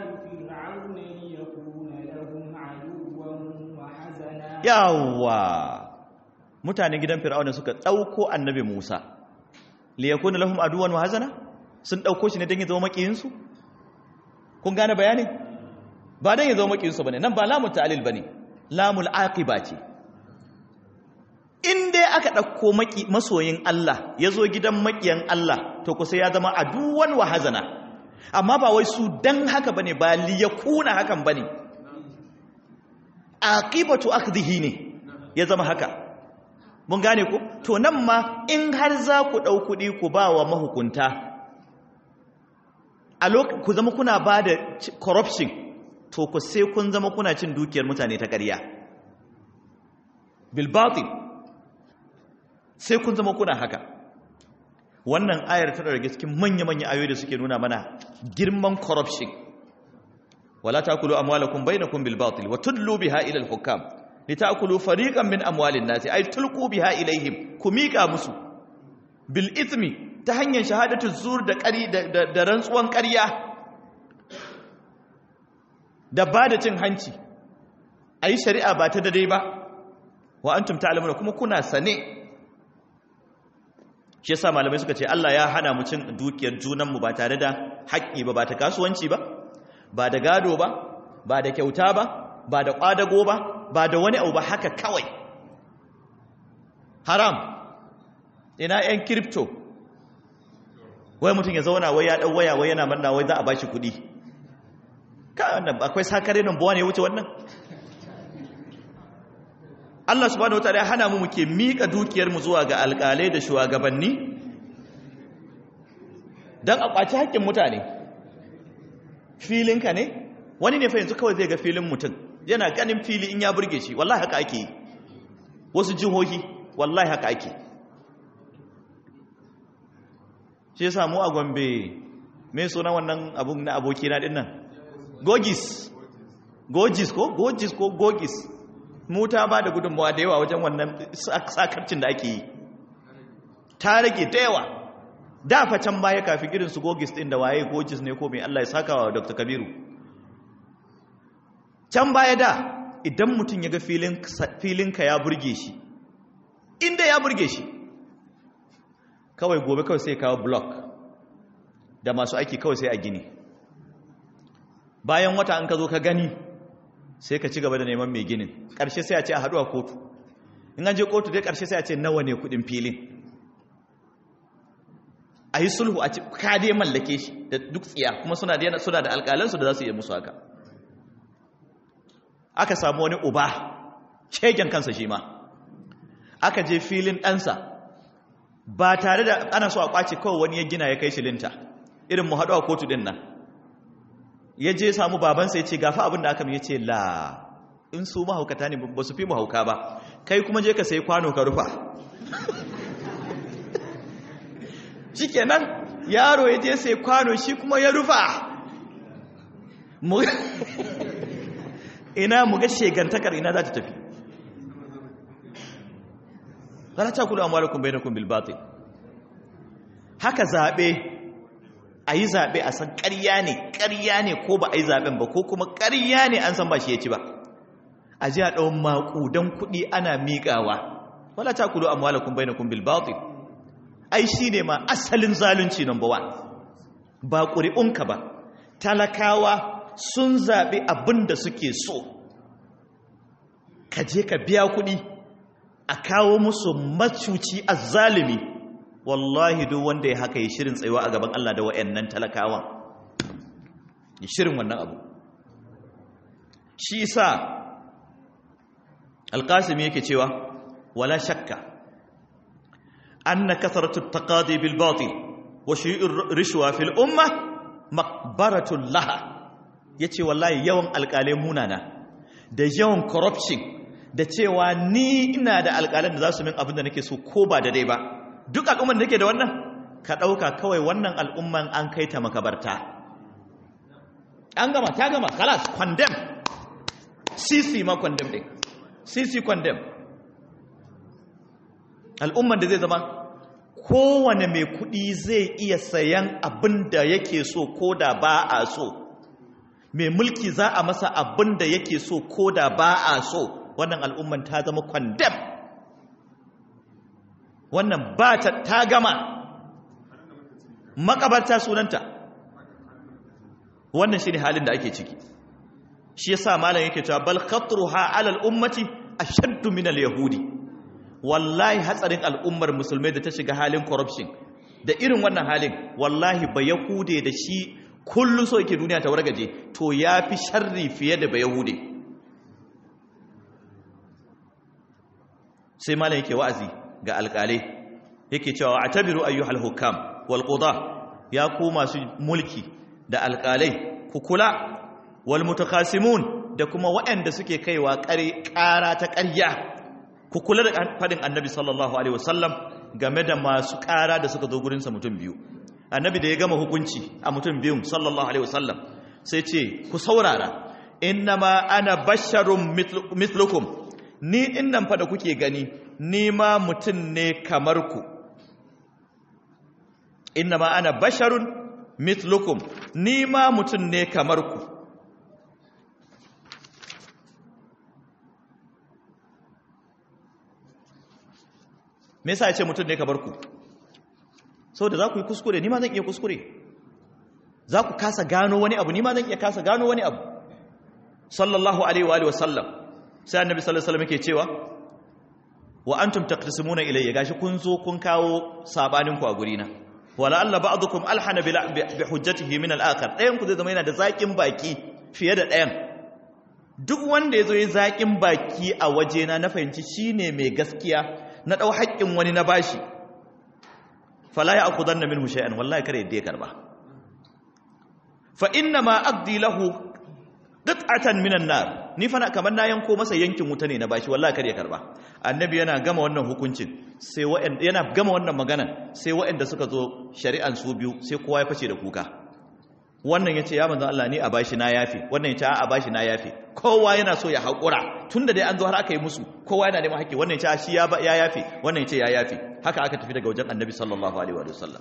yawwa mutanen gidan fir'auna suka ɗauko annabi musa liyakuna lahum aduwan wa hazana sun ɗauko shi ne don ya zama makiyinsu kun gane bayani ba don ya zama makiyinsu bane nan ba lamul ta'lil bane lamul aqiba ce in dai aka ɗauko maki masoyin Allah ya zo gidan makiyan Allah to kusa ya zama aduwan wa hazana amma ba wai su dan haka bane ba liyakuna hakan bane aqibatu akhdhihi ne ya zama haka mun gane ku to nan ma in har za ku ɗau kuɗi ku ba wa mahukunta a ku zama kuna ba da corruption to ku sai kun zama kuna cin dukiyar mutane ta ƙarya bilbatin sai kun zama kuna haka wannan ayar tana daga cikin manya-manya ayoyi da suke nuna mana girman corruption wala takulu amwalakum bainakum bil batil wa tudlu biha ila al hukam litakulu fariqan min amwalin nasi ay tulqu biha ilaihim ku mika musu bil ithmi ta hanyar shahadatu zur da ƙari da rantsuwan ƙarya da ba da cin hanci ayi shari'a ba ta dai ba wa antum ta'lamuna kuma kuna sane shi yasa malamai suka ce Allah ya hana mu cin dukiyar junan mu ba tare da haƙƙi ba ba ta kasuwanci ba ba da gado ba ba da kyauta ba ba da ƙwadago ba ba da wani abu ba haka kawai haram ina yan crypto wai mutum ya zauna wai ya ɗau waya wai yana manna wai za a bashi kuɗi akwai sakare nan buwa ne wuce wannan Allah subhanahu wataala ya hana mu muke mika dukiyar mu zuwa ga alƙalai da shugabanni dan a kwaci haƙƙin mutane filinka ne wani ne fa yanzu kawai zai ga filin mutum yana ganin fili in ya burge shi wallahi haka ake yi wasu jihohi wallahi haka ake shi yasa mu a Gombe me sunan wannan abun na aboki na dinnan gogis gogis ko gogis ko gogis mu ta ba da gudunmawa da yawa wajen wannan sakarcin da ake yi ta rage da yawa da fa can baya kafin irin su gogis din da waye gogis ne ko mai Allah ya saka wa Dr. Kabiru can baya da idan mutum ya ga filinka ya burge shi inda ya burge shi kawai gobe kawai sai kawo block da masu aiki kawai sai a gini bayan wata an ka zo ka gani sai ka ci gaba da neman mai ginin ƙarshe sai a ce a haɗu a kotu in an je kotu dai ƙarshe sai a ce nawa ne kuɗin filin a yi sulhu a ci ka dai mallake shi da duk tsiya kuma suna da suna da alƙalansu da za su yi musu haka aka samu wani uba shegen kansa shi ma aka je filin ɗansa ba tare da ana so a ƙwace kawai wani ya gina ya kai shi linta irin mu haɗu a kotu ɗin nan ya je samu babansa ya ce gafa abin da aka mai ya ce la in su mahaukata ne ba su fi mahauka ba kai kuma je ka sai kwano ka rufa shi kenan yaro ya je sai kwano shi kuma ya rufa ina mu ga shegantakar ina za ta tafi zara ta kula amwalakum bainakum bil batil haka zabe ayi zabe a san ƙarya ne ƙarya ne ko ba ayi zaben ba ko kuma ƙarya ne an san ba shi ya ci ba a ji a ɗau maƙudan kuɗi ana miƙawa wala ta kula amwalakum bainakum bil batil ai shine ma asalin zalunci number 1 ba ƙuri'unka ba talakawa sun zaɓi abin da suke so ka je ka biya kuɗi a kawo musu macuci a zalimi wallahi duk wanda ya haka yi shirin tsayuwa a gaban Allah da wa'annan talakawan yi shirin wannan abu shi sa alƙasimi yake cewa wala shakka anna kasaratu taqadi bil batil wa shi'ur rishwa fil umma maqbaratun laha yace wallahi yawan alƙalai munana da yawan corruption da cewa ni ina da alƙalan da za su min abin da nake so ko ba da dai ba duk al'umman da nake da wannan ka ɗauka kawai wannan al'umman an kai ta makabarta an gama ta gama kalas condemn sisi ma condemn ɗin sisi condemn al'umman da zai zama kowane mai kuɗi zai iya sayan abin da yake so ko da ba a so mai mulki za a masa abin da yake so ko da ba a so wannan al'umman ta zama kwandam wannan ba ta ta gama makabarta sunanta wannan shi ne halin da ake ciki shi yasa malam yake cewa bal khatruha ala al-ummati ashaddu min al-yahudi wallahi hatsarin al'ummar musulmai da ta shiga halin corruption da irin wannan halin wallahi ba yahude da shi kullum so yake duniya ta wargaje to ya fi sharri fiye da ba yahude sai malam yake wa'azi ga alƙalai yake cewa a tabiru ayyuhal hukam wal quda ya ku masu mulki da alƙalai ku kula wal mutakhasimun da kuma waɗanda suke kaiwa ƙara ta ƙarya ku kula da faɗin annabi sallallahu alaihi wasallam game da masu ƙara da suka zo gurinsa mutum biyu annabi da ya gama hukunci a mutum biyun sallallahu alaihi wasallam sai ce ku saurara innama ana basharun mithlukum ni innan fa da kuke gani ni ma mutum ne kamar ku innama ana basharun mithlukum ni ma mutum ne kamar ku me yasa ya ce mutum ne kamar ku saboda za ku yi kuskure ni ma zan iya kuskure za ku kasa gano wani abu ni ma zan iya kasa gano wani abu sallallahu alaihi wa alihi wasallam sai annabi sallallahu alaihi wasallam yake cewa wa antum taqtasimuna ilayya gashi kun zo kun kawo sabanin ku a guri na wala alla ba'dukum alhana bi hujjatihi min al-akhar dayan ku zai zama yana da zakin baki fiye da dayan duk wanda yazo yayin zakin baki a wajena na fahimci shine mai gaskiya na dau haƙƙin wani na bashi fala ya akudanna minhu shay'an wallahi kare yadda ya karba fa inna ma aqdi lahu qit'atan minan nar ni fa kamar na yanko masa yankin wuta ne na bashi wallahi kare ya karba annabi yana gama wannan hukuncin sai wa'anda yana gama wannan magana sai wa'anda suka zo shari'an su biyu sai kowa ya fice da kuka wannan yace ya manzo Allah ni a bashi na yafi wannan yace a bashi na yafi kowa yana so ya hakura tunda dai an zo har aka yi musu kowa yana neman haƙƙi wannan yace shi ya ya yafi wannan yace ya yafi haka aka tafi daga wajen annabi sallallahu alaihi wa sallam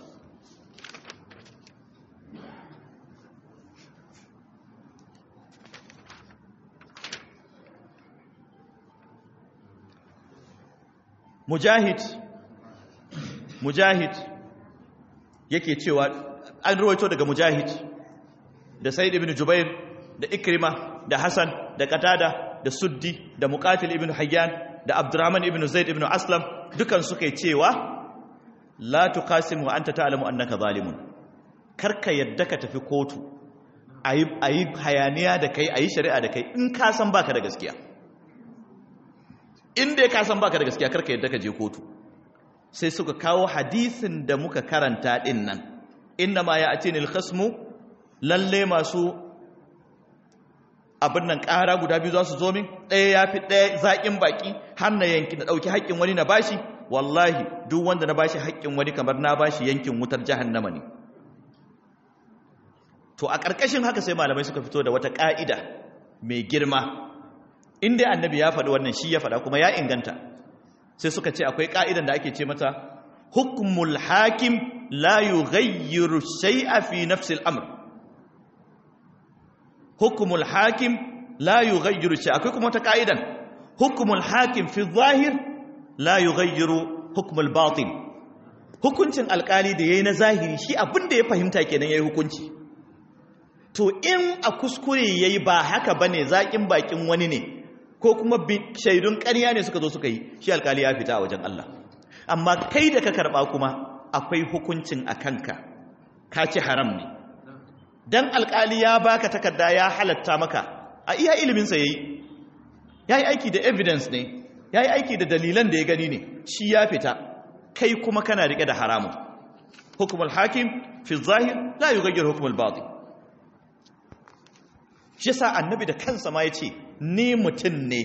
mujahid mujahid yake cewa an ruwaito daga mujahid da sa'id ibn jubair da ikrima da hasan da qatada da suddi da muqatil ibn hayyan da abdurrahman ibn zaid ibn aslam dukan suka yi cewa la tuqasimu wa anta ta'lamu annaka zalimun karka yadda ka tafi kotu ayi ayi hayaniya da kai ayi shari'a da kai in ka san baka da gaskiya in dai ka san baka da gaskiya karka yadda ka je kotu sai suka kawo hadisin da muka karanta din nan inna ma ya'tini al-khasmu lalle masu abin nan ƙara guda biyu za su zo min ɗaya ya fi ɗaya zaƙin baƙi har na yanki na ɗauki haƙƙin wani na bashi wallahi duk wanda na bashi haƙƙin wani kamar na bashi yankin wutar jahannama ne to a ƙarƙashin haka sai malamai suka fito da wata ƙa'ida mai girma inda annabi ya faɗi wannan shi ya faɗa kuma ya inganta sai suka ce akwai ƙa'idan da ake ce mata hukmul hakim la yughayyiru shay'a fi nafsi al-amr hukmul hakim la yughayyiru shay'a akwai kuma wata ƙa'idan hukmul hakim fi zahir la yughayyiru hukmul batin hukuncin alƙali da yayi na zahiri shi abin da ya fahimta kenan yayi hukunci to in a kuskure yayi ba haka bane zakin bakin wani ne ko kuma shaidun ƙarya ne suka zo suka yi shi alkali ya fita a wajen Allah amma kai da ka karɓa kuma akwai hukuncin a kanka ka ci haram ne dan alkali ya baka takarda ya halatta maka a iya iliminsa ya yi ya yi aiki da evidence ne ya yi aiki da dalilan da ya gani ne shi ya fita kai kuma kana riƙe da haramun hukumul hakim fi zahir la yugayyar hukumul batin shi sa annabi da kansa ma ya ce ni mutum ne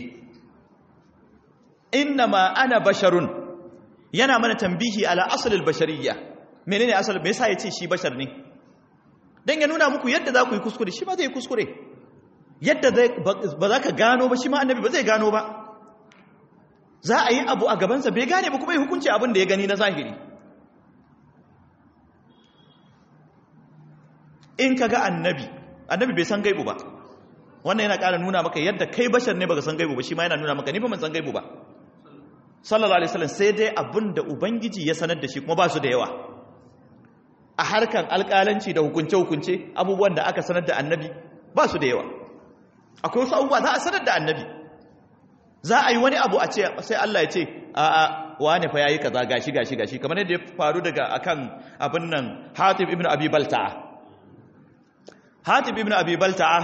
inna ma ana basharun yana mana tambihi ala asalin bashariya menene asalin me yasa ya ce shi bashar ne dan ya nuna muku yadda za ku yi kuskure shi ma zai yi kuskure yadda ba za ka gano ba shi ma annabi ba zai gano ba za a yi abu a gabansa bai gane ba kuma yi hukunci abin da ya gani na zahiri in ka ga annabi annabi bai san gaibu ba wannan yana ƙara nuna maka yadda kai bashar ne baka san gaibu ba shi ma yana nuna maka ni ba man san gaibu ba sallallahu alaihi wasallam sai dai abin da ubangiji ya sanar da shi kuma ba su da yawa a harkan alƙalanci da hukunce hukunce abubuwan da aka sanar da annabi ba su da yawa akwai wasu abubuwa za a sanar da annabi za a yi wani abu a ce sai Allah ya ce a a wane fa yayi kaza gashi gashi gashi kamar yadda ya faru daga akan abin nan Hatib ibn Abi Balta'a Hatib ibn Abi Balta'a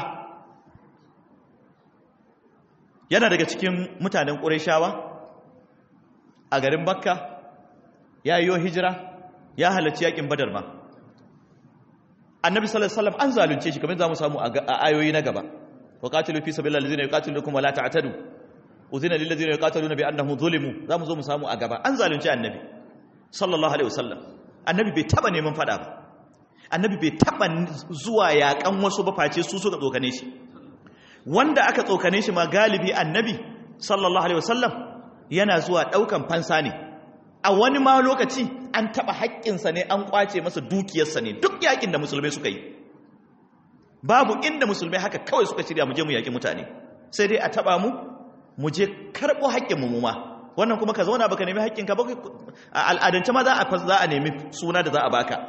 yana daga cikin mutanen ƙureshawa a garin bakka ya yi hijira ya halarci yakin badar ma annabi sallallahu alaihi wasallam an zalunce shi kamar za mu samu a ayoyi na gaba wa qatilu fi sabilillahi allazina yuqatilukum wa la ta'tadu uzina lil ladzina yuqatiluna bi annahum zulimu za mu zo mu samu a gaba an zalunce annabi sallallahu alaihi wasallam annabi bai taba neman fada ba annabi bai taba zuwa yakan wasu ba face su suka tsokane shi wanda aka tsokane shi ma galibi annabi sallallahu alaihi wasallam yana zuwa daukan fansa ne a wani ma lokaci an taba haƙƙinsa ne an kwace masa dukiyarsa ne duk yakin da musulmai suka yi babu inda musulmai haka kawai suka shirya mu je mu yaki mutane sai dai a taba mu mu je karɓo haƙƙin mu ma wannan kuma ka zauna baka nemi haƙƙinka ba a al'adance ma za a za a nemi suna da za a baka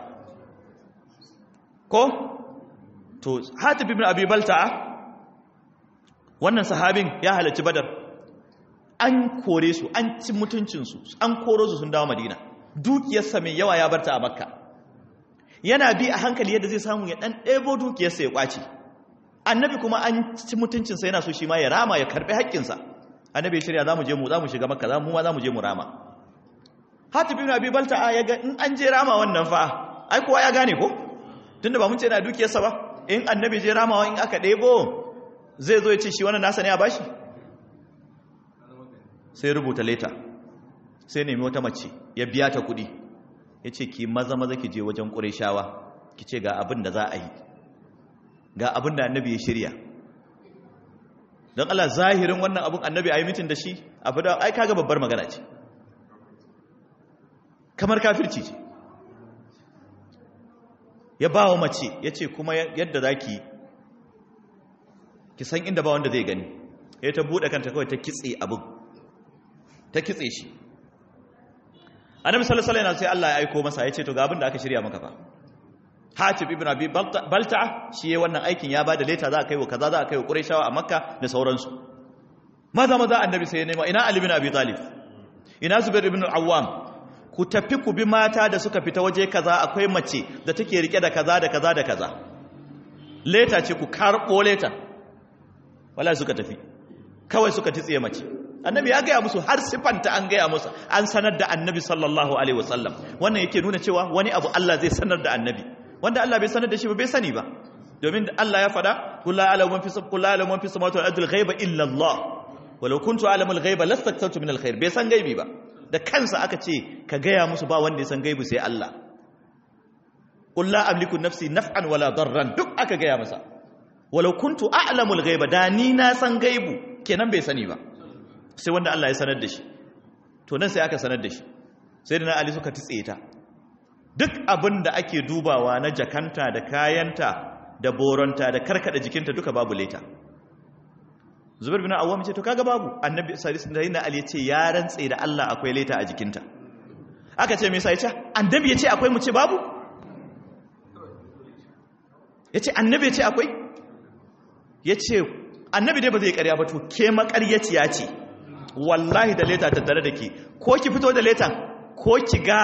ko to hatib ibn abi balta'a wannan sahabin ya halarci badar an kore su an ci mutuncinsu an koro su sun dawo madina dukiyarsa mai yawa ya barta a makka yana bi a hankali yadda zai samu ya dan ɗebo dukiyarsa ya kwace annabi kuma an ci mutuncinsa yana so shi ma ya rama ya karɓi haƙƙinsa annabi ya shirya za mu je mu za mu shiga makka za mu ma za mu je mu rama hatib ibn abi balta'a ya ga in an je rama wannan fa ai kowa ya gane ko tunda ba mun ce na dukiyarsa ba in annabi je ramawa in aka ɗebo zai zo ya ce shi wannan nasa ne a bashi sai rubuta leta sai nemi wata mace ya biya ta kudi ya ce ki maza maza ki je wajen ƙureshawa ki ce ga abin da za a yi ga abin da annabi ya shirya don Allah zahirin wannan abin annabi a yi mitin da shi abu da ai kaga babbar magana ce kamar kafirci ce ya ba wa mace ya ce kuma yadda za ki ki san inda ba wanda zai gani ya ta buɗe kanta kawai ta kitse abin ta kitse shi annabi sallallahu alaihi wasallam sai Allah ya aiko masa ya ce to ga abin da aka shirya maka fa Hatib ibn Abi Balta'a shi yayin wannan aikin ya bada leta za a kai wa kaza za a kai wa Qurayshawa a Makka da sauransu maza maza annabi sai ya nema ina Ali ibn Abi Talib ina Zubair ibn al-Awwam ku tafi ku bi mata da suka fita waje kaza akwai mace da take rike da kaza da kaza da kaza leta ce ku karbo leta wala suka tafi kawai suka titsiye mace annabi ya gaya musu har sifanta an gaya musu an sanar da annabi sallallahu alaihi wasallam wannan yake nuna cewa wani abu Allah zai sanar da annabi wanda Allah bai sanar da shi ba bai sani ba domin Allah ya fada kullu alamu man fi kullu alamu man fi samawati wal ardi ghaiba illa Allah walau kuntu alamu al ghaiba lastaktartu min al khair bai san gaibi ba da kansa aka ce ka gaya musu ba wanda ya san gaibi sai Allah qul la amliku nafsi naf'an wala darran duk aka gaya masa walau kuntu a'lamu al ghaiba da ni na san gaibu kenan bai sani ba sai wanda Allah ya sanar da shi to nan sai aka sanar da shi sai da na Ali suka tutse ta duk abin da ake dubawa na jakanta da kayanta da boronta da karkada jikinta duka babu leta Zubair bin Awwam ce to kaga babu Annabi sallallahu alaihi wasallam Ali ya ce ya rantse da Allah akwai leta a jikinta aka ce me yasa yace Annabi ya ce akwai mu ce babu yace Annabi ya ce akwai yace Annabi dai ba zai ƙarya ba to ke maƙaryaciya ce wallahi da leta tattare da ke ko ki fito da letan ko ki ga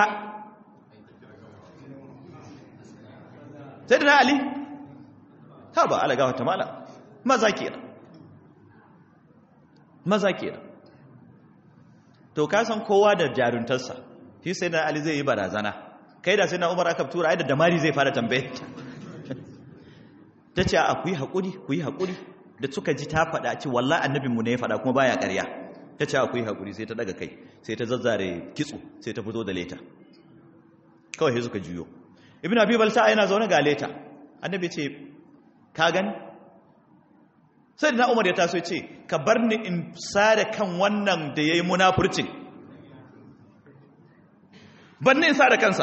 sai da na ali ha ba ala gawa ta mala maza kenan maza kenan to ka san kowa da jaruntarsa shi sai na ali zai yi barazana kai da sai na umar aka tura ai da damari zai fara tambaye ta ce a ku yi haƙuri ku yi haƙuri da suka ji ta faɗa ce wallahi annabinmu ne ya faɗa kuma baya ƙarya ta ce akwai haƙuri sai ta daga kai sai ta zazzare kitso sai ta fito da leta kawai sai suka juyo ibn abi balta yana zaune ga leta annabi ce ka gani sai da umar ya taso ce ka bar ni in sare kan wannan da yayi munafurcin bar ni in sare kansa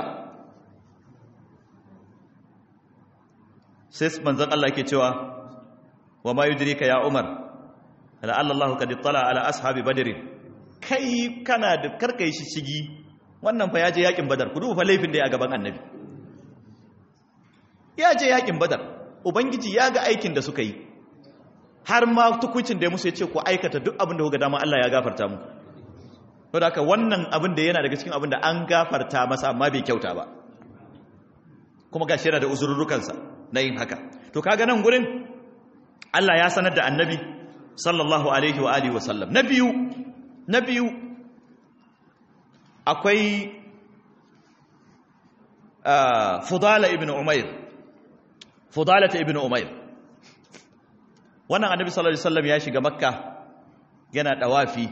sai manzon Allah yake cewa wa ma yudrika ya umar la'alla Allah kad ittala ala ashabi badr kai kana da karkai shi shigi wannan fa yaje yakin badar ku duba fa laifin da ya gaban annabi yaje yakin badar ubangiji ya ga aikin da suka yi har ma tukuncin da ya musu ya ce ku aikata duk abin da kuka dama Allah ya gafarta mu saboda haka wannan abin da yana daga cikin abin da an gafarta masa amma bai kyauta ba kuma gashi yana da uzurrukansa na yin haka to kaga nan gurin Allah ya sanar da annabi sallallahu alaihi wa alihi wasallam na biyu na biyu akwai fudala ibn umair fudala ta ibn umair wannan annabi sallallahu alaihi wasallam ya shiga makka yana dawafi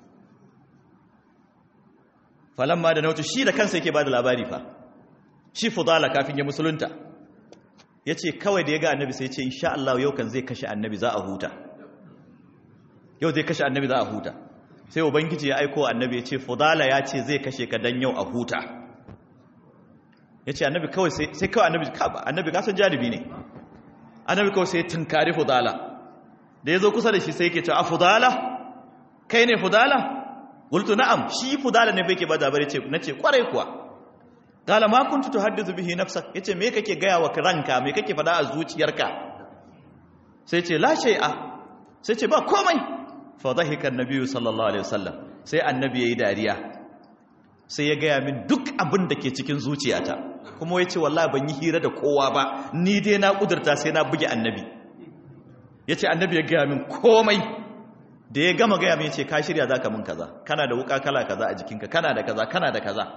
falamma da nautu shi da kansa yake bada labari fa shi fudala kafin ya musulunta yace kawai da ya ga annabi sai ya ce insha Allah yau kan zai kashe annabi za a huta yau zai kashe annabi za a huta sai ubangiji ya aiko annabi ya ce fudala ya ce zai kashe ka dan yau a huta ya ce annabi kawai sai kawai annabi kaba annabi kasan janibi ne annabi kawai sai tunkari fudala da ya zo kusa da shi sai ke ce a fudala kai ne fudala wultu na'am shi fudala ne bai ke ba zabari ce na ce kwarai kuwa kala ma kuntu tuhaddisu bihi nafsak yace me kake gaya wa ranka me kake fada a zuciyarka sai ce la shay'a sai ce ba komai fa dhahika annabi sallallahu alaihi wasallam sai annabi yayi dariya sai ya gaya min duk abin da ke cikin zuciyata kuma ya ce wallahi ban yi hira da kowa ba ni dai na kudurta sai na buge annabi ya ce annabi ya gaya min komai da ya gama gaya min ya ce ka shirya za ka min kaza kana da wuka kala kaza a jikinka kana da kaza kana da kaza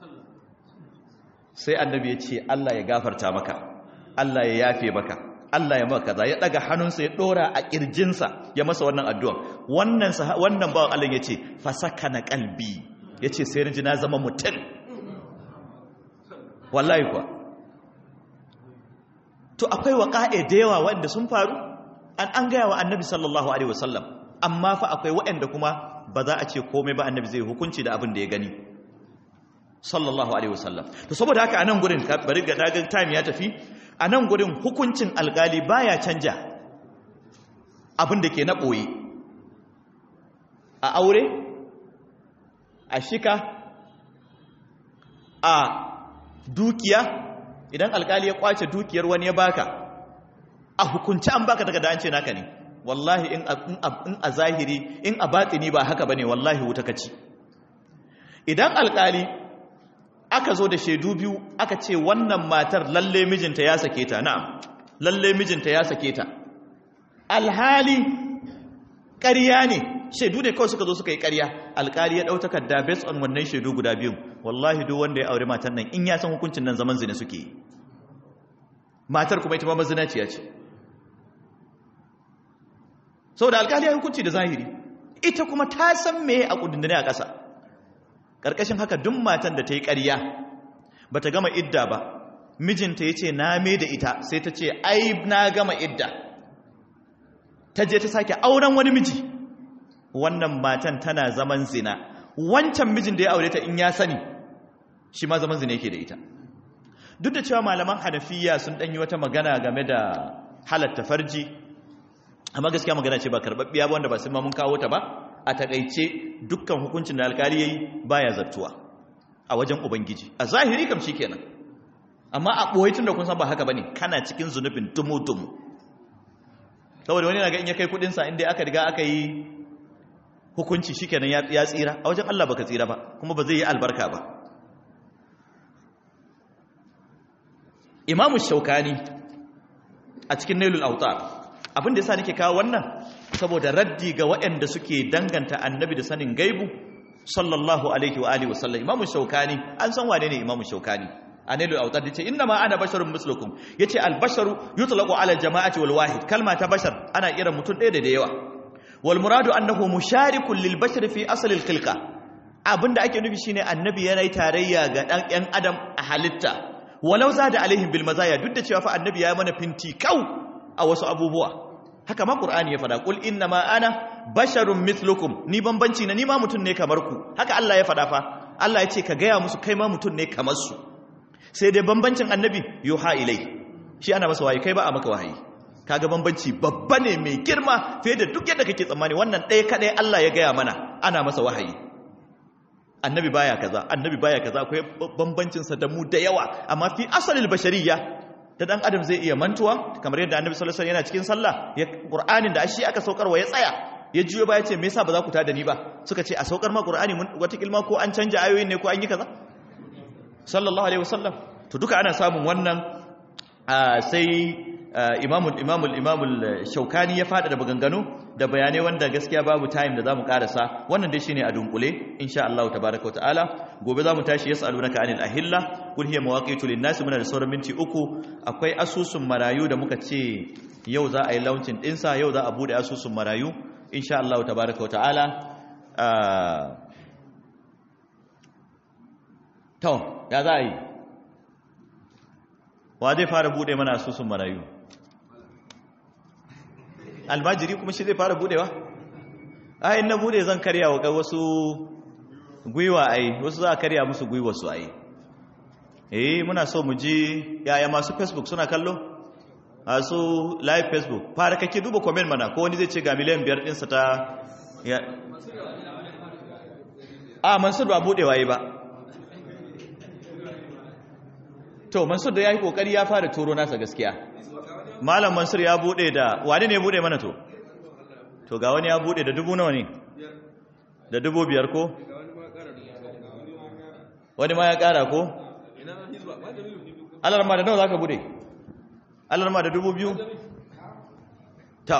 sai annabi ya ce Allah ya gafarta maka Allah ya yafe maka Allah ya maka kaza ya daga hannunsa ya dora a kirjinsa ya masa wannan addu'a wannan wannan bawan Allah ya ce fasakana qalbi ya ce sai rinji na zama mutum wallahi kuwa to akwai waƙa'e da yawa waɗanda sun faru an an gaya wa annabi sallallahu alaihi wasallam amma fa akwai waɗanda kuma ba za a ce komai ba annabi zai hukunci da abin da ya gani sallallahu alaihi wasallam to saboda haka anan gurin bari ga dagan time ya tafi anan gurin hukuncin alƙali baya canja abin da ke na ɓoye a aure a shika a dukiya idan alkali ya kwace dukiyar wani ya baka a hukunci an baka daga da an ce naka ne wallahi in a zahiri in a batini ba haka bane wallahi wuta kaci idan alkali aka zo da shaidu biyu aka ce wannan matar lalle mijinta ya sake ta na'am lalle mijinta ya sake ta alhali ƙarya ne shaidu ne kawai suka zo suka yi ƙarya alkali ya ɗau takarda based on wannan shaidu guda biyun wallahi duk wanda ya aure matar nan in ya san hukuncin nan zaman zina suke yi matar kuma ita ma mazinaciya ce saboda alkali ya hukunci da zahiri ita kuma ta san me a kudindine a ƙasa ƙarƙashin haka duk matan da ta yi ƙarya ba ta gama idda ba mijinta ya ce na me da ita sai ta ce ai na gama idda ta je ta sake auren wani miji wannan matan tana zaman zina wancan mijin da ya aure ta in ya sani shi ma zaman zina yake da ita duk da cewa malaman hanafiya sun ɗanyi wata magana game da halatta farji amma gaskiya magana ce ba karɓaɓɓiya ba wanda ba sai ma mun kawo ta ba a taƙaice dukkan hukuncin da alkali yayi baya zartuwa a wajen ubangiji a zahiri kam kenan amma a ɓoye tun da kun san ba haka bane kana cikin zunubin tumu-tumu saboda wani na ga in ya kai kuɗinsa inda aka riga aka yi hukunci shikenan ya tsira a wajen Allah baka tsira ba kuma ba zai yi albarka ba imamu shaukani a cikin nailul autar abin da yasa nake kawo wannan saboda raddi ga waɗanda suke danganta annabi da sanin gaibu sallallahu alaihi wa alihi wasallam imamu shaukani an san wane ne imamu shaukani annabi autar yace inna ma ana basharun mislukum yace al basharu yutlaqu ala al jama'ati wal wahid kalma ta bashar ana kira mutum ɗaya da yawa wal muradu annahu musharikun lil bashar fi asl al khilqa abinda ake nufi shine annabi yana yi tarayya ga dan yan adam a halitta walau zada alaihim bil mazaya duk da cewa fa annabi ya mana finti kau a wasu abubuwa haka ma qur'ani ya fada qul inna ma ana basharun mithlukum ni bambanci na ni ma mutun ne kamar ku haka Allah ya fada fa Allah ya ce ka gaya musu kai ma mutun ne kamar su sai dai bambancin annabi yuha ilai shi ana masa wahayi kai ba a maka wahayi kaga bambanci babba ne mai girma fiye da duk yadda kake tsammani wannan ɗaya kadai Allah ya gaya mana ana masa wahayi annabi baya kaza annabi baya kaza akwai bambancin sa da mu da yawa amma fi asalil bashariyya da dan adam zai iya mantuwa kamar yadda annabi sallallahu alaihi wasallam yana cikin sallah ya qur'anin da shi aka saukarwa ya tsaya ya juyo baya ce me yasa ba za ku tada ni ba suka ce a saukar ma qur'ani wata kilma ko an canja ayoyin ne ko an yi kaza sallallahu alaihi wasallam to duka ana samun wannan sai imamul imamul imamul shaukani ya fada da maganganu da bayanai wanda gaskiya babu time da zamu karasa wannan dai shine a dunkule insha Allah tabaaraka ta'ala gobe zamu tashi yasalunaka anil ahilla kul hiya mawaqitu lin-nas muna da sauran minti uku akwai asusun marayu da muka ce yau za a yi launching din sa yau za a bude asusun marayu insha Allah tabaaraka ta'ala to ya za a yi wa zai fara bude mana asusun marayu almajiri kuma shi zai fara budewa ai na bude zan karya wa wasu gwiwa ai wasu za a karya musu gwiwa su ai eh muna so mu ji yaya masu facebook suna kallo masu live facebook fara kake duba comment mana ko wani zai ce ga miliyan biyar ɗinsa ta ya a mansur ba budewa yi ba to mansur da ya yi kokari ya fara turo nasa gaskiya malam mansur ya bude da wani ne bude mana to to ga wani ya bude da dubu nawa ne da dubu biyar ko wani ma ya kara ko alarma da nawa za ka bude alarma da dubu biyu ta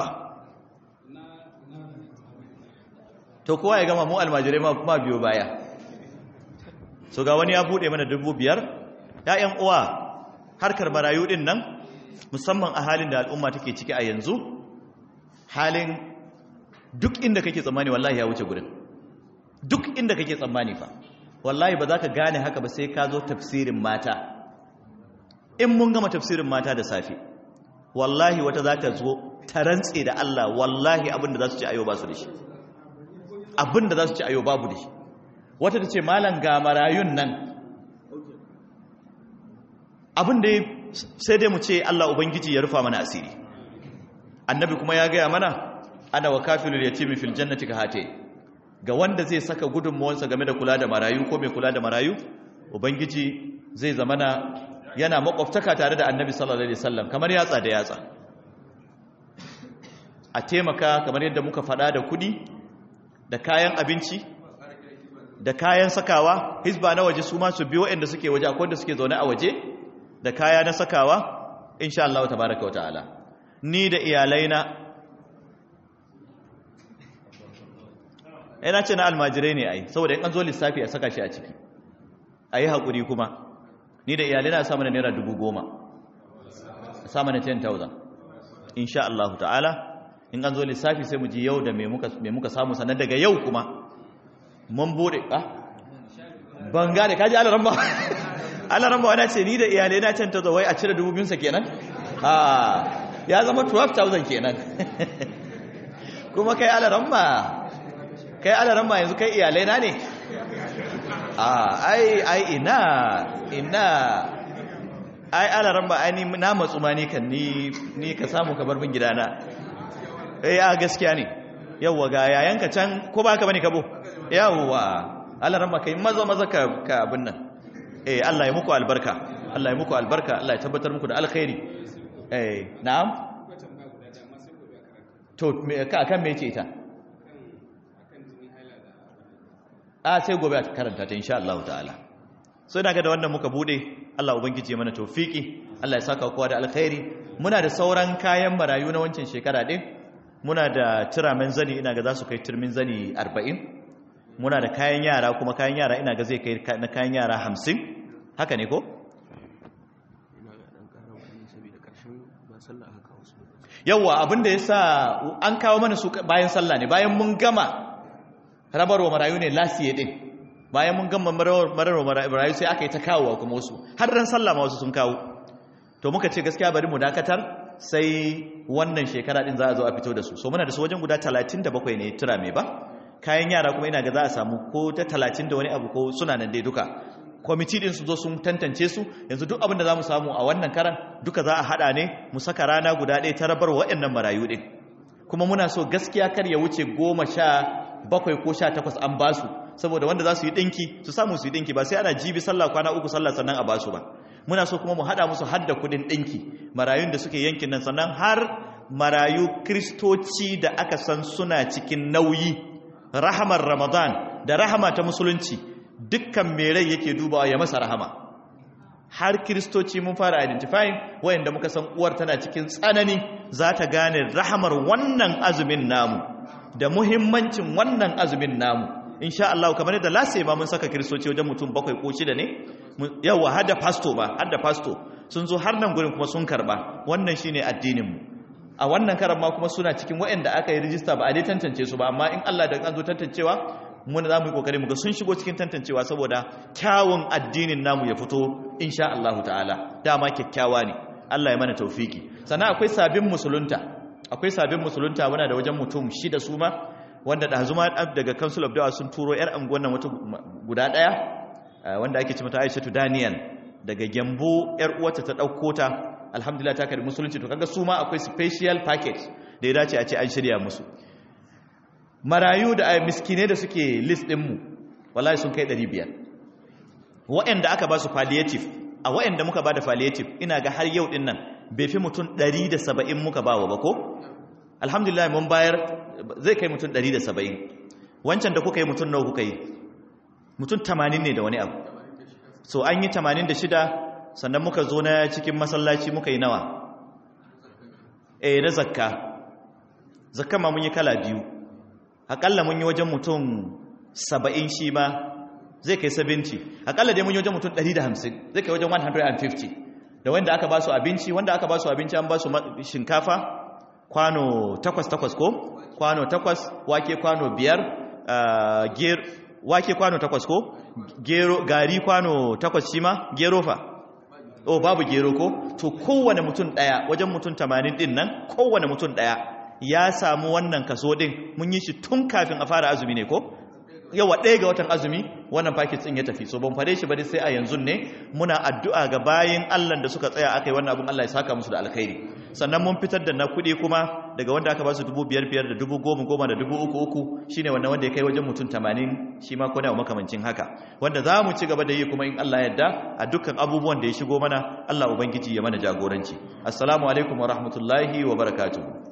to kowa ya gama mu almajirai ma biyo baya so ga wani ya bude mana dubu biyar ya'yan uwa harkar marayu din nan musamman a halin da al'umma take ciki a yanzu halin duk inda kake tsammani wallahi ya wuce gurin duk inda kake tsammani fa wallahi ba za ka gane haka ba sai ka zo tafsirin mata in mun gama tafsirin mata da safe wallahi wata za ta zo ta rantse da Allah wallahi abinda za su ci ayo ba su da shi abinda za su ci ayo babu da shi wata ta ce malam ga marayun nan abin da sai dai mu ce Allah Ubangiji ya rufa mana asiri annabi kuma ya gaya mana ana wa kafilul yatimi fil jannati ka hate ga wanda zai saka gudunmuwansa game da kula da marayu ko mai kula da marayu ubangiji zai zamana yana makwabtaka tare da annabi sallallahu alaihi wasallam kamar yatsa da yatsa a taimaka kamar yadda muka faɗa da kuɗi da kayan abinci da kayan sakawa hisba na waje su ma su biyo waɗanda suke waje akwai wanda suke zaune a waje da kaya na sakawa insha Allah tabaraka wa ta'ala ni da iyalaina ina ce na almajirai ne ai saboda in an zo lissafi a saka shi a ciki a yi haƙuri kuma ni da iyalaina a samu na naira dubu goma a samu na 10,000 insha Allah ta'ala in an zo lissafi sai mu ji yau da me muka samu sannan daga yau kuma mun bude ah ban gane kaji alaran ba alaran ba wani ce ni da iyalai na can ta zo wai a cire dubu biyunsa kenan ha ya zama 12,000 kenan kuma kai alaran ba kai alaran ba yanzu kai iyalai na ne a ai ai ina ina ai alaran ba ai ni na matsu ma ni kan ni ni ka samu ka bar min gidana eh a gaskiya ne yawwa ga yayanka can ko ba ka bane kabo yawwa Allah ran kai maza maza ka ka abin nan eh Allah ya muku albarka Allah ya muku albarka Allah ya tabbatar muku da alkhairi eh na'am to ka kan me yake ita a sai gobe a karanta ta insha Allah ta'ala so ina ga da wannan muka bude Allah ubangiji ya mana tawfiki Allah ya saka kowa da alkhairi muna da sauran kayan marayu na wancan shekara din muna da turamen zani ina ga za su kai turmin zani 40 muna da kayan yara kuma kayan yara ina ga zai kai na kayan yara 50 haka ne ko yawwa abinda ya sa an kawo mana su bayan sallah ne bayan mun gama rabarwa marayu ne lasiye din bayan mun gama mararwa marayu sai aka yi ta kawowa kuma wasu har ran sallah ma wasu sun kawo to muka ce gaskiya bari mu dakatar sai wannan shekara din za a zo a fito da su so muna da su wajen guda 37 ne tura mai ba kayan yara kuma ina ga za a samu ko ta 30 da wani abu ko suna nan dai duka kwamiti din su zo sun tantance su yanzu duk abin da za mu samu a wannan karan duka za a hada ne mu saka rana guda ɗaya ta rabar waɗannan marayu din kuma muna so gaskiya kar ya wuce goma sha bakwai ko sha takwas an ba su saboda wanda za su yi ɗinki su samu su yi ɗinki ba sai ana jibi sallah kwana uku sallah sannan a ba su ba muna so kuma mu haɗa musu hadda kuɗin ɗinki marayun da suke yankin nan sannan har marayu kristoci da aka san suna cikin nauyi rahamar ramadan da rahama ta musulunci dukkan mai rai yake dubawa ya masa rahama har kristoci mun fara identifying wayanda muka san uwar tana cikin tsanani za ta gane rahamar wannan azumin namu da muhimmancin wannan azumin namu insha Allah kamar yadda lase ma mun saka kristoci wajen mutum bakwai ko shida ne yawa har da pasto ba har da pasto sun zo har nan gurin kuma sun karba wannan shine addinin mu a wannan karan ma kuma suna cikin waɗanda aka yi rijista ba a dai tantance su ba amma in Allah da an zo tantancewa mun za mu yi kokari mu ga sun shigo cikin tantancewa saboda kyawun addinin namu ya fito insha Allah ta'ala dama kyakkyawa ne Allah ya mana taufiki sannan akwai sabbin musulunta akwai sabbin musulunta muna da wajen mutum shida su ma wanda da zuma daga council of dawa sun turo yar anguwan nan wata guda daya wanda ake ce mata Aisha Daniel daga Gembo yar uwarta ta dauko ta alhamdulillah ta karbi musulunci to kaga su ma akwai special package da ya dace a ce an shirya musu marayu da miskine da suke list din mu wallahi sun kai 500 waɗanda aka ba su palliative a waɗanda muka ba da palliative ina ga har yau din nan bai fi mutum 170 muka ba wa ba ko alhamdulillah mun bayar zai kai mutum 170 wancan da kuka yi mutum nawa kuka yi mutum 80 ne da wani abu so an yi 86 sannan muka zo na cikin masallaci muka yi nawa eh na zakka zakka ma mun yi kala biyu akalla mun yi wajen mutum 70 shi ma zai kai 70 akalla dai mun yi wajen mutum 150 zai kai wajen 150 da wanda aka ba su abinci wanda aka ba su abinci an ba su shinkafa kwano takwas takwas ko kwano takwas wake kwano biyar ger wake kwano takwas ko gero gari kwano takwas shi ma gero fa oh babu gero ko to kowane mutum daya wajen mutum 80 din nan kowane mutum daya ya samu wannan kaso din mun yi shi tun kafin a fara azumi ne ko yawa ɗaya ga watan azumi wannan paket ɗin ya tafi so ban fare shi ba sai a yanzu ne muna addu'a ga bayin Allah da suka tsaya aka yi wannan abin Allah ya saka musu da alkhairi sannan mun fitar da na kuɗi kuma daga wanda aka ba su dubu biyar biyar da dubu goma goma da dubu uku uku shine wannan wanda ya kai wajen mutum tamanin shi ma kone makamancin haka wanda za mu ci gaba da yi kuma in Allah yadda a dukkan abubuwan da ya shigo mana Allah Ubangiji ya mana jagoranci assalamu alaikum wa rahmatullahi wa barakatuhu